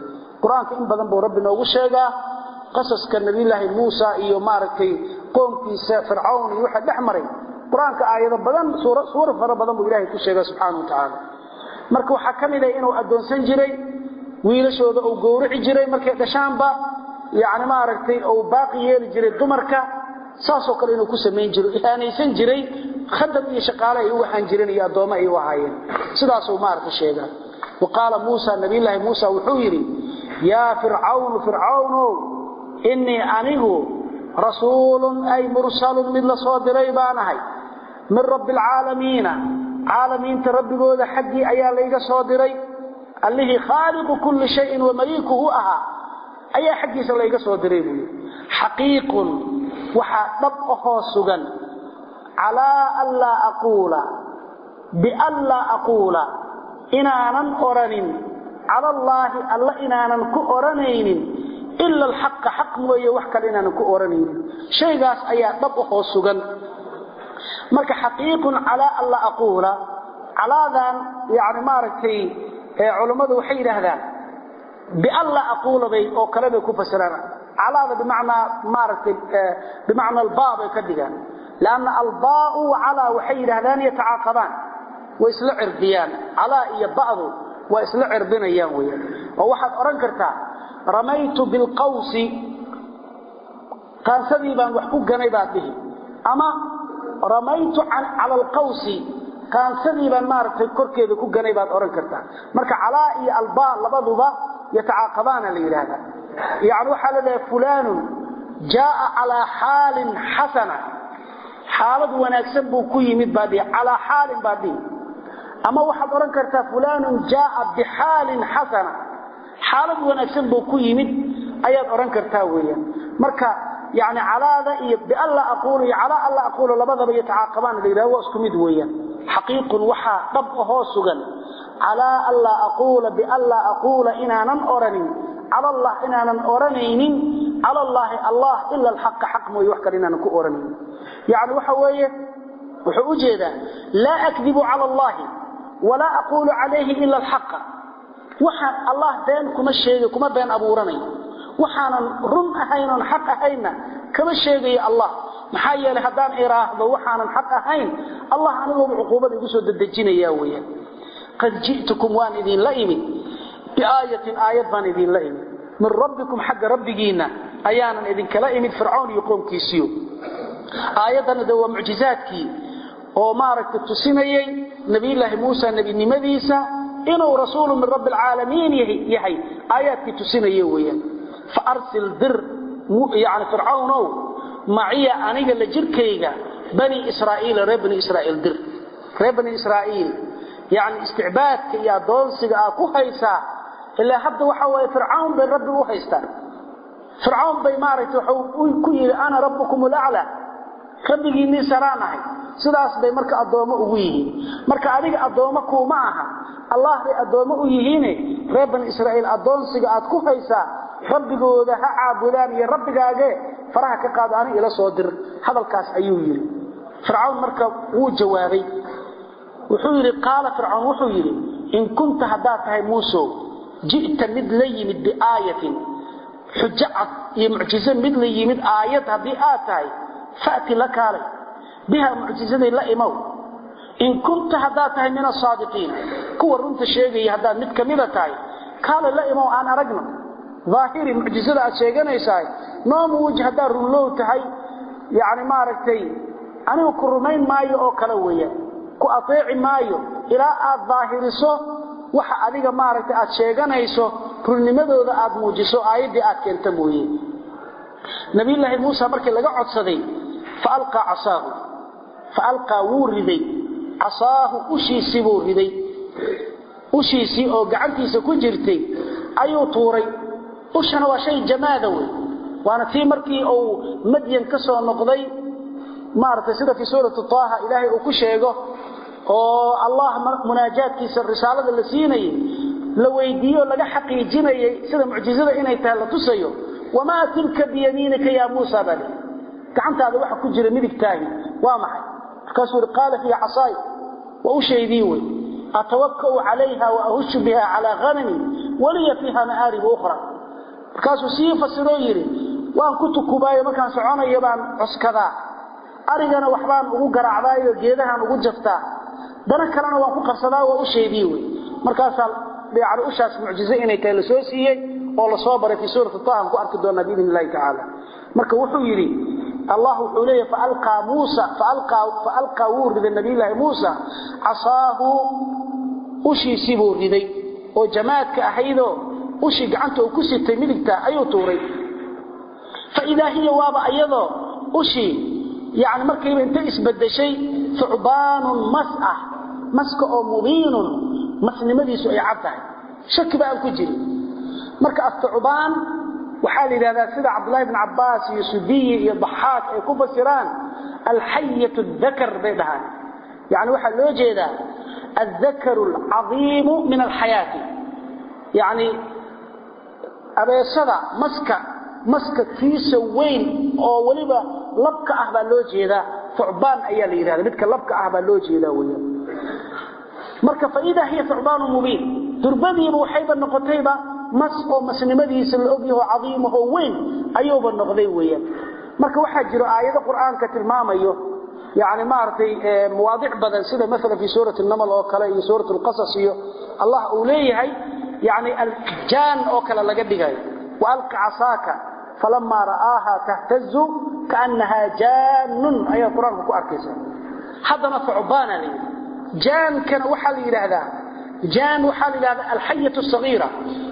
qur-aanka in badan buu rabbi noogu sheegaa qasaska nabiyulaahi muusa iyo maaragtay qoomkiisa fircawn iyo waxa dhex maray qur-aanka aayado badan suura fara badan buu ilahay ku sheega subxaana wa tacaala marka waxaa ka mid a inuu addoonsan jiray wiilashooda uu gowrici jiray markay dhashaanba yani maaragtay uu baaqi yeeli jiray dumarka saasoo kale inuu ku samayn jiro ihaanaysan jiray khadam iyo shaqaale ay u ahaan jireen iyo addoommo ay u ahaayeen sidaasuu maaragta sheegaa wa qaala muusa nabiyulaahi muusa wuxuu yidhi yaa fircawnu fircawnow innii anigu rasuulun ay mursalun mid la soo diray baan ahay min rabbi alcaalamiina caalamiinta rabbigooda xaggii ayaa layga soo diray allihii khaaliqu kulli shayin wamaliikuhu ahaa ayaa xaggiisa layga soo diray buuyi xaqiiqun waxaa dhab ahoo sugan calaa anlaa aquula bianlaa aquula inaanan odhanin cala allaahi alla inaanan ku odhanaynin ila alxaqa xaq mooye wax kale inaanan ku odhanaynin shaygaas ayaa dhab ahoo sugan marka xaqiiqun calaa anlaa aquula calaadan yani maaragtay culammadu waxay yidhaahdaan bianlaa aquula bay oo kale bay ku fasiraan calaada bimacnaa maaragtay bimacna albaa bay ka dhigaan lanna albaau calaa waxay yidhahdaan yatacaaqabaan way isla cirdiyaan calaa iyo ba'du waa isla cirdinayaan weeyaan oo waxaad odhan kartaa ramaytu bilqawsi qaansadii baan wax ku ganay baad dhihi ama ramaytu cala alqawsi qaansadii baan maaragtay korkeeda ku ganay baad odhan kartaa marka calaa iyo albaa labaduba yatacaaqabaana la yidhaahdaa yani waxaa la dhahay fulaanun jaaa calaa xaalin xasana xaalad wanaagsan buu ku yimid baa dhihi calaa xaalin baa dhihi ama waxaad odhan kartaa fulaanun jaaa bixaalin xasana xaalad wanaagsan buu ku yimid ayaad odhan kartaa weeyaan marka yani calaada iyo bianla aquulu iyo calaa alla aquulu labadaba yatacaaqabaan la yidhahdo waa isku mid weeyaan xaqiiqun waxaa dhab ahoo sugan calaa anlaa aquula bianlaa aquula inaanan odhanin cala allah inaanan odhanaynin cala allaahi allah ila alxaqa xaq mooye wax kale inaanan ku odhanaynin yani waxa weeye wuxuu u jeedaa laa akdibu cala allahi walaa aquulu calayhi ila alxaqa waxaan allah been kuma sheegay kuma been abuuranay waxaanan run ahayn oon xaq ahaynna kama sheegayo allah maxaa yeelay haddaan iraahdo waxaanan xaq ahayn allah anigooba cuquubada igu soo dedejinaya weeyaan qad ji'tukum waan idinla imid biaayatin aayad baan idinla imid min rabbikum xagga rabbigiinna ayaanan idinkala imid fircawn iyo qoomkiisiyo aayaddana de waa mucjizaadkii oo maaragtay tusinayey nabiyulaahi muusa nebinimadiisa inuu rasuulu min rabbi alcaalamiin yahay aayaadkii tusinaya weeyaan fa arsil dir yani fircawnow maciya aniga la jirkayga bani israa'iila reer bani israa'iil dir reer bani israa'iil yani isticbaadka iyo addoonsiga aa ku haysaa ilaa hadda waxa waaye fircawn bay rabbi u haystaan fircawn bay maaragtay waxuu ku yidhi ana rabbukum alaclaa rabbigiinnii saraan ahay sidaas bay marka addoommo ugu yihiin marka adiga addoommo kuuma aha allah bay addoommo u yihiine reer bani israa'iil addoonsiga aad ku haysaa rabbigooda ha caabudaan iyo rabbigaagee faraha ka qaado ani ila soo dir hadalkaas ayuu yidhi fircawn marka wuu jawaabay wuxuu yidhi qaala fircawn wuxuu yidhi in kunta haddaad tahay muusow ji'ta mid la yimid biaayatin xujo cad iyo mucjizo mid la yimid aayad haddii aad tahay fa'ti la kaalay biha mucjizaday la imow in kunta haddaad tahay min asaadiqiin kuwa runta sheegaya haddaad mid kamida tahay kaalay la imow aan aragno daahiri mucjizada aad sheeganaysahay noo muuj haddaad runlow tahay yani maaragtay anigu ku rumayn maayo oo kale weeyaan ku ateeci maayo ilaa aad daahiriso waxa adiga maaragtay aad sheeganayso runnimadooda aad muujiso aayaddii aad keenta mooye nabiyulaahi muusa markii laga codsaday faalqaa casaahu faalqaa wuu riday casaahu ushiisii buu riday ushiisii oo gacantiisa ku jirtay ayuu tuuray ushana waa shay jamaada wey waana tii markii uu madyan ka soo noqday maaragtay sida fii suurati taaha ilaahay uu ku sheego oo allah munaajaadkiisa risaalada la siinayay la weydiiyo laga xaqiijinayay sida mucjizada inay tahay la tusayo wamaa tilka biyamiinika yaa muusa baa lii gacantaada waxa ku jira midigtaahi waa maxay markaasuu ihi qaala hiya casaay waa u shaydii wey atawaka'u calayha wa ahushu biha calaa hanami waliya fiiha ma'aaribu ukhra markaasuu sii fasiroo yidhi waan ku tukubaayo markaan soconayo baan cuskadaa arigana waxbaan ugu garaacdaayo geedahaan ugu jaftaa dana kalena waan ku qabsadaa waa u sheedii wey markaasaa yani ushaas mucjize inay tahay lasoo siiyey oo lasoo baray fii suurati tahan ku arki doonaa biidn illahi tacaala marka wuxuu yidhi allah wuxuu leeyahy faalqaa muusa faalqaa wuu riday nabiyllaahi muusa casaahu ushiisii buu riday oo jamaadka ahaydoo ushii gacanta uu ku sitay midigta ayuu tuuray faidaa hiya waaba ayadoo ushii yani markayba inta isbadeshay thucbaanun mas ah maska oo mubiinun masnimadiisu ay cad tahay shakiba aan ku jirin marka athucbaan waxaa la yidhahdaa sida cabdulahi bn cabaas iyo sudiyi iyo daxaaq ay ku fasiraan alxayat dakar bay dhahaan yani waxaa loo jeedaa aldakaru alcadiimu min alxayaati yani abeesada maska maska kiisa weyn oo weliba labka ah baa loo jeedaa thucbaan ayaa la yidhahda midka labka ah baa loo jeedaa weyan marka faidaa hiya thucbaanu mubiin durbadiiba waxayba noqotayba mas oo masnimadiisa la ogyaho cadiimahoo weyn ayuuba noqday weeyaan marka waxaa jiro aayado qur'aanka tilmaamayo yani maaragtay mawaadic badan sida maala fi suurati namal oo kale iyo suurat lqasas iyo allah uu leeyahay yani aljaan oo kale laga dhigayo waalqi casaaka falamaa ra'aaha tahtazu kaannahaa jaanun ayaad qur-aanka ku arkaysa haddana thucbaana la yidhi jaankana waxaa la yidhaahdaa jaan waxaa la yidhahdaa alxayat sagiira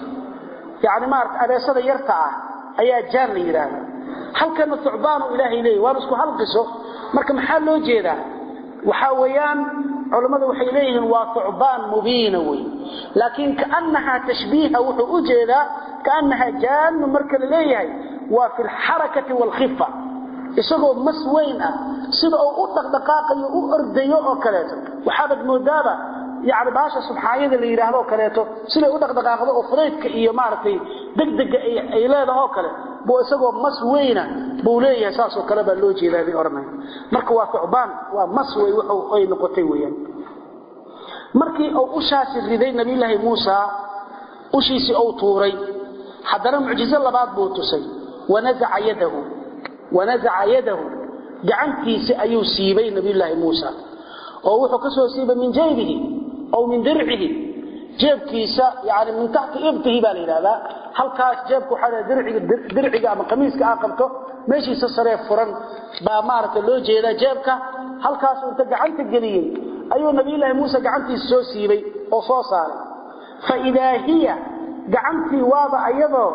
yani maarata abeesada yarta ah ayaa jaan la yidhaahdaa halkana thucbaanu ilaahay leeyahy waana isku halqiso marka maxaa loo jeedaa waxaa weeyaan culammadu waxay leeyihiin waa thucbaan mubiina wey laakiin kaannahaa tashbiiha wuxuu u jeedaa kaannahaa jaanun marka la leeyahay waa fi lxarakati waalkhifa isagoo mas weyn ah sida uu u dhaqdhaqaaqayo u ordayo oo kaleeto waxaabad moodaaba yani baasha subxaanyada la yidhaahdo oo kaleeto siday u dhaqdhaqaaqdo oo fudaydka iyo maaragtay degdega ay leedahoo kale buu isagoo mas weyna buu leeyahay saasoo kale baa loo jeedaa bay odhanaya marka waa thucbaan waa mas wey wuxuu ay noqotay weeyaan markii uu ushaasi riday nabiyulaahi muusa ushiisii uu tuuray haddana mucjizo labaad buu tusay wanazaca yadahu wanazaca yadahu gacantiisi ayuu siibay nabiyulaahi muusa oo wuxuu ka soo siibay min jaybihi aw min dircihi jeebkiisa yani min taxti ibtihi baa la yidhahdaa halkaas jeebka waxaa dirciga dirciga ama qamiiska aa qabto meeshiisa saree furan baa maaragta loo jeedaa jeebka halkaasuu inta gacanta geliyey ayuu nabiyulaahi muuse gacantiisa soo siibay oo soo saaray fa idaa hiya gacantii waaba ayadoo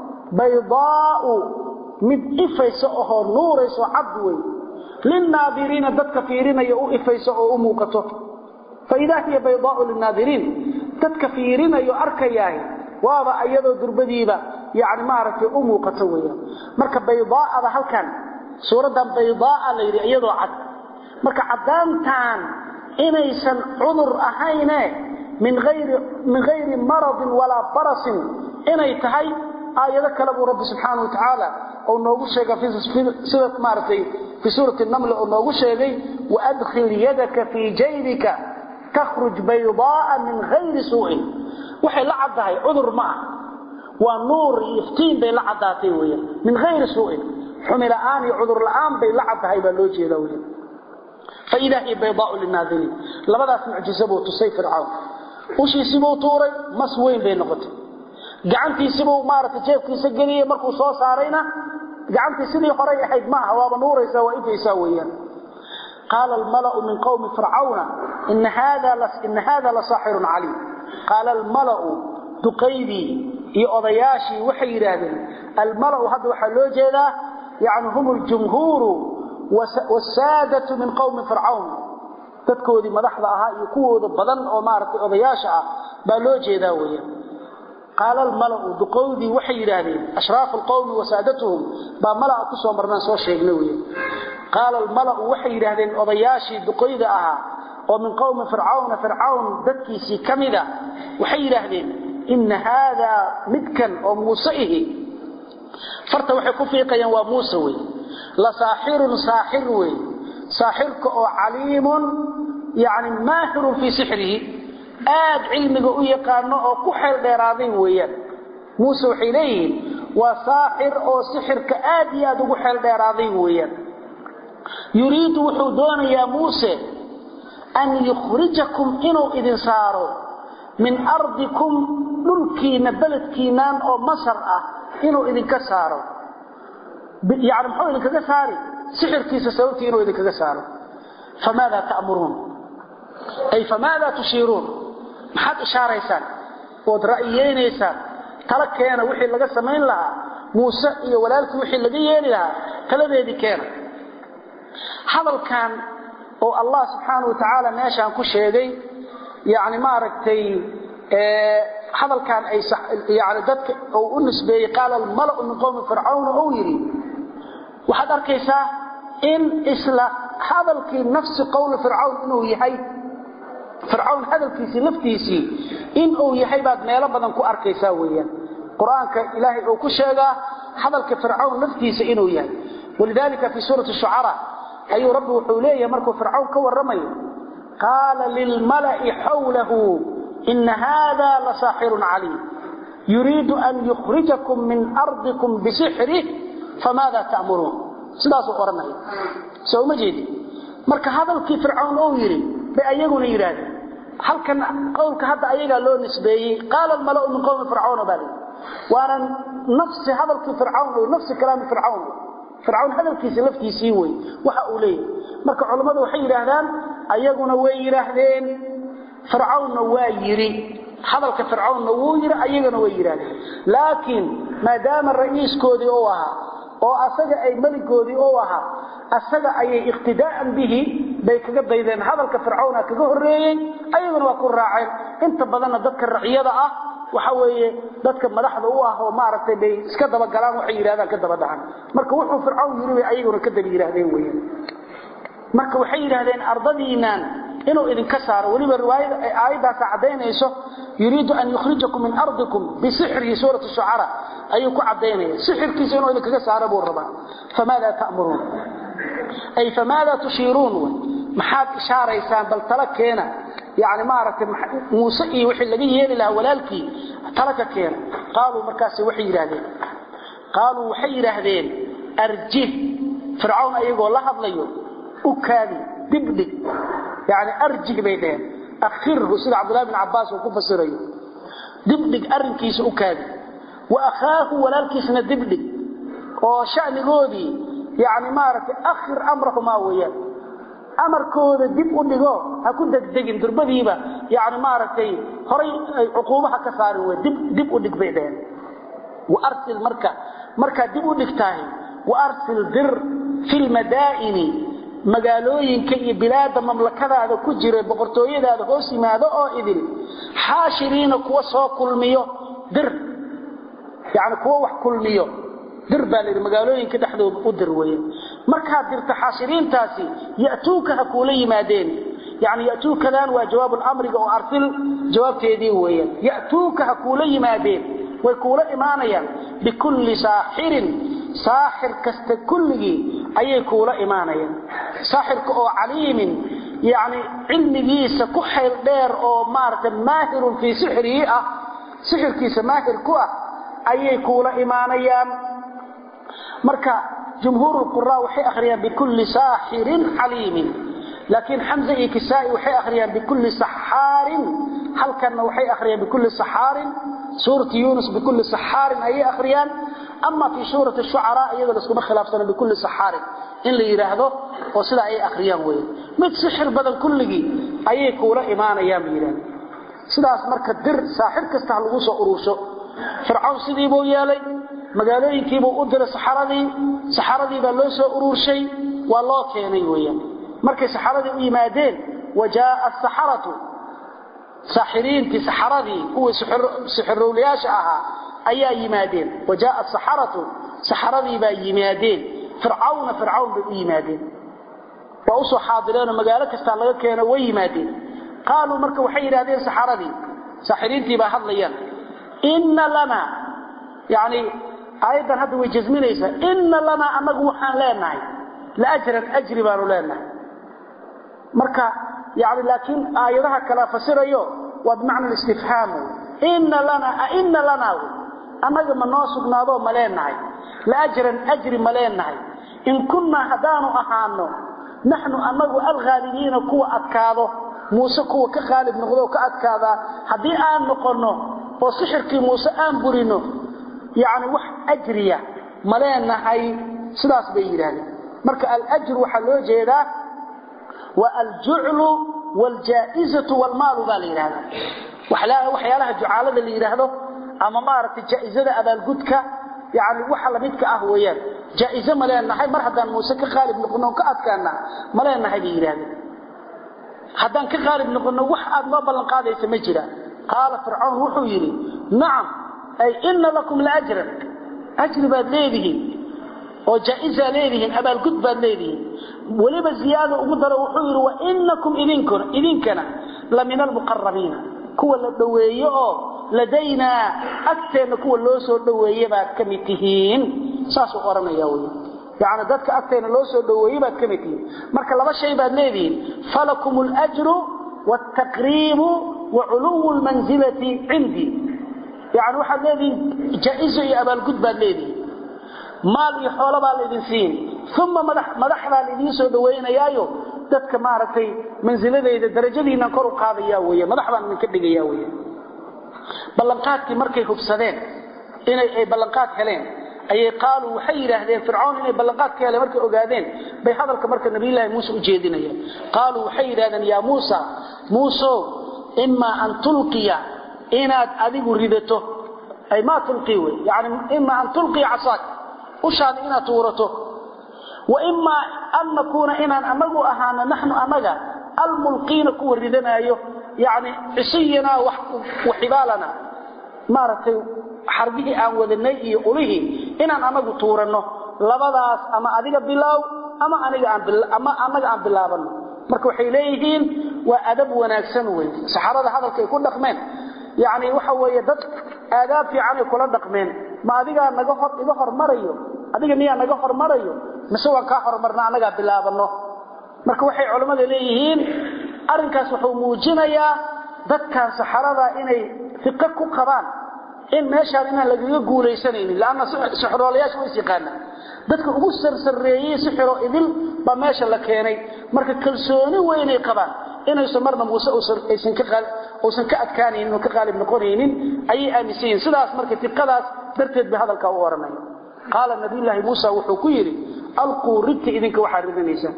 baydaa'u mid ifaysa ohoo nuurayso cad wey lilnaadiriina dadka fiirinaya u ifayso oo u muuqato faidaa hiya baydaau linaadiriin dadka fiirinayo arkayaahi waaba ayadoo durbadiiba yani maaragtay u muuqato weyaan marka baydaaada halkan suuraddan baydaaa la yidhi iyadoo cad marka caddaantaan inaysan cudur ahayne min hayri maradin walaa barasin inay tahay aayado kale buu rabbi subxaana wa tacaala oo noogu sheega sida maaragtay fii suurati naml oo noogu sheegay waadkhil yadaka fii jaybika takhruj baydaaa min hayri suu'in waxay la caddahay cudur ma ah waa nuur iyo iftiin bay la caddaatay weyan min hayri suu'in xumi la'aan iyo cudur la'aan bay la caddahay baa loo jeeda weyan faidaa hiya baydaau linaadiriin labadaas mucjiso buu tusay fircawn ushiisibuu tuuray mas weyn bay noqotay gacantiisibuu maaragtay jeefkiisa geliyey markuu soo saarayna gacantii sidii horay ahayd ma aha waaba nuuraysaa waa ifaysaa weeyaan qaala almalau min qowmi fircawna ina hada lasaaxirun caliim qaala almalau duqaydii iyo odayaashii waxay yidhaahdeen almalau hadda waxaa loo jeedaa yani hum ljumhuuru wsaadatu min qowmi fircawn dadkoodii madaxda ahaa iyo kuwooda badan oo maaragtay odayaasha ah baa loo jeedaa weeyaan qaala almalau duqowdii waxay yidhaahdeen ashraafu alqowmi wasaadatuhum baa malaa ku soo marnaan soo sheegna weyan qaala almalau waxay yidhaahdeen odayaashii duqoyda ahaa oo min qowmi fircawna fircawn dadkiisii ka mida waxay yidhaahdeen ina haadaa midkan oo muuse ihi farta waxay ku fiiqayaan waa muuse wey la saaxirun saaxir wey saaxirka oo caliimun yani maahirun fii sixrihi aad cilmiga u yaqaano oo ku xeel dheeraaday weeyaan muuse waxay leeyihiin waa saaxir oo sixirka aad iyo aad ugu xeel dheeraaday weeyaan yuriidu wuxuu doonayaa muuse an yukhrijakum inuu idin saaro min ardikum dhulkiina beledkiinaan oo masar ah inuu idinka saaro yani muxuu idinkaga saari sixirkiisa sababtii inuu idinkaga saaro famaada ta'muruun ay famaada tushiiruun maxaad ishaaraysaan ood ra'yeynaysaan tala keena wixii laga samayn lahaa muuse iyo walaalkii wixii laga yeeli lahaa taladeedii keena hadalkan oo allah subxaana wa tacaala meeshaan ku sheegay yani maaragtay hadalkan ay yani dadka uu u nisbeeyey qaala almalau min qowmi fircawn uu yidhi waxaad arkaysaa in isla hadalkii nafsi qowli fircawn inuu yahay fircawn hadalkiisii laftiisii in uu yahay baad meelo badan ku arkaysaa weeyaan qur-aanka ilaahay uu ku sheegaa hadalka fircawn laftiisa inuu yahay walidalika fi suurati shucara ayuu rabbi wuxuu leeyahay markuu fircawn ka warramayo qaala lilmala'i xawlahu ina hada lasaaxirun caliim yuriidu an yukhrijakum min ardikum bisixrih famaada ta'muruun sidaasuu odhanaya soo uma jeedi marka hadalkii fircawn uu yidhi bay ayaguna yidhaahdeen halkan qowlka hadda ayagaa loo nisbeeyey qaala almalau min qowmi fircawna baa lii waana nafsi hadalkii fircawn wey nafsi kalaami fircawn wey fircawn hadalkiisa laftiisii wey waxa uu leeyahay marka culammadu waxay yidhaahdaan ayaguna way yidhaahdeen fircawnna waa yidhi hadalka fircawnna wuu yidhi ayagana way yidhaahdeen laakiin maadaama ra'iiskoodii uu ahaa oo asaga ay meligoodii u ahaa asaga ayay iqtidaa'an bihi bay kaga daydeen hadalka fircawna kaga horreeyey ayaguna waa ku raaceen inta badanna dadka raciyada ah waxa weeye dadka madaxda u ah oo maaragtay bay iska dabagalaan waxay yidhahdaan ka daba dhacan marka wuxuu fircawn yidhi bay ayaguna ka daba yidhaahdeen weeyaan marka waxay yidhaahdeen ardadiinaan inuu idinka saaro weliba riwaayada ay aayaddaasa caddaynayso yuriidu an yukhrijakum min ardikum bisixrihi suurati shucara ayuu ku caddaynaya sixirkiisa inuu idinkaga saaro buu rabaa famaada ta'muruun ay famaada tushiiruun wy maxaad ishaaraysaan bal tala keena yani maaragtay muuse iyo wixii laga yeeli lahaa walaalkii tala ka keena qaaluu markaas waxay yidhaahdeen qaaluu waxay yidhaahdeen arjih fircawn ayagoo la hadlayo u kaadi dibdhig yani arjih bay dheheen akhirhu sida cabdullahi bin cabbaas uu ku fasirayo dibdhig arrinkiisa u kaadi wa akhaahu walaalkiisna dibdhig oo shanigoodii yani maaragtay akhir amrahumaa weeyaan amarkooda dib u dhigo ha ku degdegin durbadiiba yani maaragtay horay ay cuquubaha ka saarin wey dib dib u dhig bay dheheen waarsil marka markaad dib u dhigtahay waarsil dir fi lmadaa'ini magaalooyinka iyo bilaada mamlakadaada ku jira boqortooyadaada hoos yimaado oo idin xaashiriina kuwa soo kulmiyo dir yani kuwa wax kulmiyo dir baa layidhi magaalooyinka dhexdooda u dir weeye markaad dirta xaashiriintaasi ya'tuuka ha kuula yimaadeen yani ya'tuukadan waa jawaabu lamriga oo arsil jawaabteedii weeyaan ya'tuuka ha kuula yimaadeen way kuula imaanayaan bikulli saaxirin saaxir kasta kulligii ayay kuula imaanayaan saaxirka oo caliimin yani cilmigiisa ku xayl dheer oo maaragtay maahirun fii sixrihi ah sixirkiisa maahir ku ah ayay kuula imaanayaan marka jumhuur qura waxay akhriyaan bikulli saaxirin caliimin laakiin xamza iyo kisaa'i waxay akhriyaan bikulli saxaarin halkanna waxay akhriyaan bikulli saxaarin suurati yunus bikulli saxaarin ayay akhriyaan ama fii suurati shucaraa iyada laskuma khilaafsana bikulli saxaarin in la yidhaahdo oo sidaa ay akhriyaan weeye mid sixir badan kulligii ayay kuula imaanayaan bay yidhahda sidaas marka dir saaxir kasta ha lagu soo urursho fircawn sidiibuu yeelay magaalooyinkiibuu u diray saxaradii saxaradii baa loo soo ururshay waa loo keenay weeyaan markay saxaradii u yimaadeen wa jaaa asaxaratu saaxiriintii saxaradii kuwii sixirowlayaasha ahaa ayaa yimaadeen wa jaaa asaxaratu saxaradii baa yimaadeen fircawna fircawn bay u yimaadeen waa usoo xaadireenoo magaalo kastaa laga keeno way yimaadeen qaaluu marka waxay yidhahdeen saxaradii saaxiriintii baa hadlayaan inna lana yani aayaddan hadda way jasminaysaa inna lanaa annagu waxaan leenahay laajran ajri baanu leenahay marka yani laakiin aayadaha kala fasirayo waa bimacna istifhaam inna lana aina lana annaga ma noo sugnaadoo ma leenahay laajran ajri ma leenahay in kunnaa haddaanu ahaano naxnu annagu alghaalibiina kuwa adkaado muuse kuwa ka qaalib noqdoo ka adkaadaa haddii aan noqonno oo sixirkii muuse aan burino yacni wax ajriya ma leenahay sidaas bay yidhaahdeen marka alajru waxaa loo jeedaa waa aljuclu waaljaa'izatu waalmaalu baa la yidhahdaa waxyaalaha jucaalada la yidhaahdo ama maaragtay jaa'izada abaalgudka yani waxa lamidka ah weeyaan jaa'ize ma leenahay mar haddaan muuse ka qaalib noqono ka adkaana ma leenahay bay yidhahdeen haddaan ka qaalib noqono wax aad noo ballan qaadaysa ma jiraan qaala fircawn wuxuu yidhi nacam ay ina lakum laajran ajri baad leedihiin oo jaaizaa leedihiin abaalgud baad leedihiin weliba ziyaada ugu daro wuxuu yidhi wainakum idinkana la min almuqarabiina kuwa la dhoweeye oo ladaynaa agteenna kuwa loo soo dhoweeye baad ka mid tihiin saasuu odhanaya wy yani dadka agteenna loo soo dhoweeye baad ka mid tihiin marka laba shay baad leedihiin falakum اljru wاtaqriibu waculuwu lmanzilati cindii yani waxaad leedihiin jaa-izo iyo abaalgud baad leedihiin maal iyo xoolo baa laydin siin uma madaxdaa laidiin soo dhawaynayaayo dadka maaragtay mansiladayda darajadiinaan kor u qaadaya weya madax baan idinka dhigaya weya ballanqaadkii markay hubsadeen inay ay ballanqaad heleen ayay qaaluu waxay yidhaahdeen fircawn inay ballanqaad ka heleen markay ogaadeen bay hadalka marka nabiyullaahi muuse u jeedinayaan qaaluu waxay yidhahdeen yaa muusa muusow imaa an tulqiya inaad adigu ridato ay maa tulqii wey yani imaa an tulqiya casaak ushaada inaad tuurato wa imaa an nakuuna inaan anagu ahaano naxnu anaga almulqiina kuwa ridanaayo yani cisiyana waxibaalana maaragtay xarbihii aan wadanay iyo ulihii inaan anagu tuuranno labadaas ama adiga bilaaw ama ama anaga aan bilaabano marka waxay leeyihiin waa adab wanaagsan wey saxaabada hadalkaay ku dhaqmeen yani waxa weeye dad aadaab fiicanay kula dhaqmeen ma adigaa naga hor iga hormarayo adiga miyaa naga hormarayo mise waan kaa hormarna annagaa bilaabano marka waxay culammada leeyihiin arrinkaas wuxuu muujinayaa dadkan saxarada inay fiqo ku qabaan in meeshaan inaan lagaga guulaysanaynin lanna sixroolayaasha ways yaqaanaan dadka ugu sarsareeyey sixiro idil baa meesha la keenay marka kalsooni weynay qabaan inaysan marna muuse uusan ka adkaanaynin oo ka qaalib noqonaynin ayay aaminsan yihin sidaas marka tiqadaas darteed bay hadalkaa u odhanaya qaala nabiyulaahi muusa wuxuu ku yidhi alquu ridta idinka waxaad ridanaysaan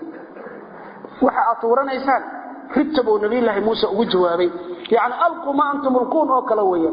waxa aad tuuranaysaan ridta buu nabiyulaahi muuse ugu jawaabay yani alquu ma antum ulquun oo kale weeyaan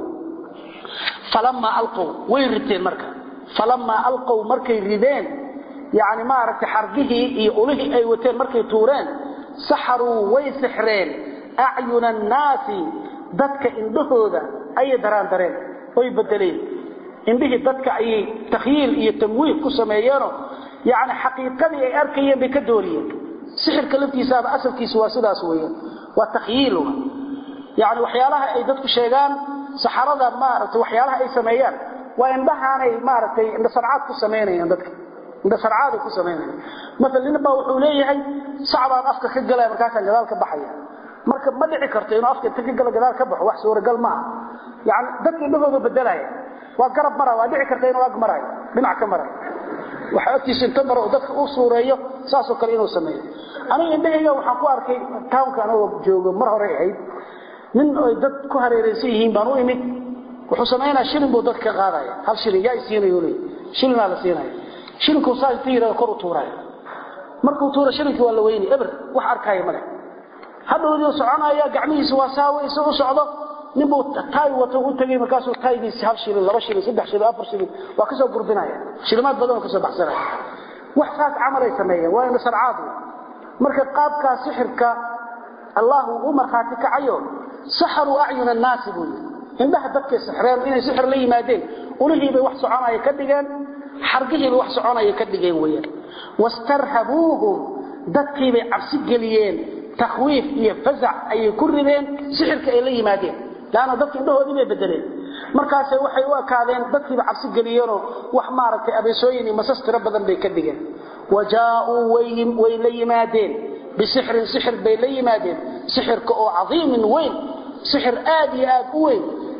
falamaa alqow way riteen marka falamaa alqow markay rideen yani maaragtay xargihii iyo ulihii ay wateen markay tuureen saxaruu way sixreen acyuna annaasi dadka indhahooda ayay daraandareen oy bedeleen indhihii dadka ayay takhyiil iyo tamwiih ku sameeyeenoo yani xaqiiqadii ay arkayeen bay ka dooriyeen sixirka laftiisaaba asalkiisa waa sidaas weeyaan waa takhyiil yani waxyaalaha ay dadku sheegaan saxarada maaragtay waxyaalaha ay sameeyaan waa indhahaanay maaragtay indhasarcaad ku samaynayaan dadka indhasarcaaday ku samaynayaan maala nin baa wuxuu leeyahay sacbaan afka ka galaya markaasaan gadaal ka baxaya marka ma dhici karto inuu afka inta ka gala gadaal ka baxo wax suuragal ma aha yani dadka indhahooda bedelaya waa garab mara waa dhici karta inuu ag marayo dhinac ka marayo waxa agtiisa inta maro dadka u suureeyo saasoo kale inuu sameeyo aniga indhahayga waxaan ku arkay townka anagoo joogo mar hore ahayd nin ay dad ku hareeraysan yihiin baan u imid wuxuu samaynaya shilin buu dadka ka qaadaya hal shilin yaa isiinayo leey shilinaa la siinaya shilinkuu saa inta yidhahdo kor u tuuraya markuu tuuro shilinkii waa la weyni eber wax arkaya male hadhowdii soconaya gacmihiisa waa saawaysa u socdo ninbuu taay wato u tagay markaasuu taaygiisi hal shilin laba shilin saddex shilin afar shilin waa kasoo gurdinaya shilimaad badan oo kasoo baxsanaya wax saas camalay sameeyeen waa ina sarcaad marka qaabkaa sixirka allah uu u markhaati kacayo saxaruu acyuna annaasi buu yidhi indhaha dadkay sixreen inay sixir la yimaadeen ulihiibay wax soconaya ka dhigeen xargihiibay wax soconaya ka dhigeen weeyaan wastarhabuuhum dadkiibay cabsi geliyeen takhwiif iyo fasac ayay ku rideen sixirka ay la yimaadeen laanna dadka indhahoodii bay bedeleen markaasay waxay u ekaadeen dadkiiba cabsi geliyeenoo wax maaragtay abeesooyin iyo masas tiro badan bay ka dhigeen wa jaauu way la yimaadeen bisixrin sixir bay la yimaadeen sixirka oo cadiimin weyn sixir aad iyo aad u weyn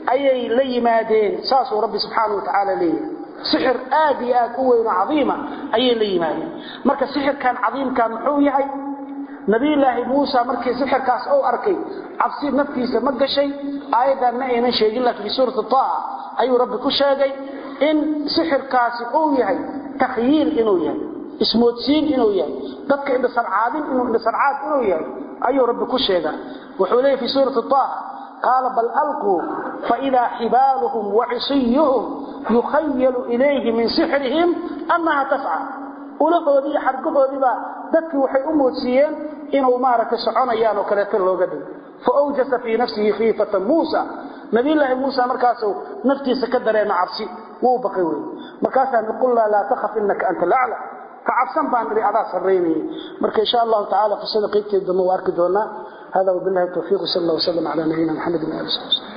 ayay la yimaadeen saasuu rabbi subxaanau watacaala leeyahay sixir aad iyo aad u weyn oo cadiima ayay la yimaadeen marka sixirkan cadiimka muxuu yahay nabiyulaahi muusa markii sixirkaas uu arkay cabsi naftiisa ma gashay aayaddan ma aynan sheegin laakiin fi suurati taaha ayuu rabbi ku sheegay in sixirkaasi uu yahay takhyiil inuu yahay ismoodsiin inuu yahay dadka indhasarcaadin inuu indhasarcaad inuu yahay ayuu rabbi ku sheegaa wuxuu leeyahy fi suurati taaha qaala bal alquu faidaa xibaaluhum wacisiyuhum yukhayalu ilayhi min sixrihim annaha tasca ulahoodii iyo xargahoodiibaa dadkii waxay u moodsiiyeen inuu maaragtay soconayaan oo kaleeto looga dhigo faawjasa fii nafsihi khiifata muusa nabiyulaahi muusa markaasuu naftiisa ka dareema cabsi wuu baqay wey markaasaa qulnaa laa takhaf inaka anta lacla ka cabsan baan idhi adaa sarraynayay marka insha allahu tacala qisada qaybteeda dambe waa arki doonaa hada wabillahi tawfiiq sal allah wasalam cala nabiyina maxamedin ali sal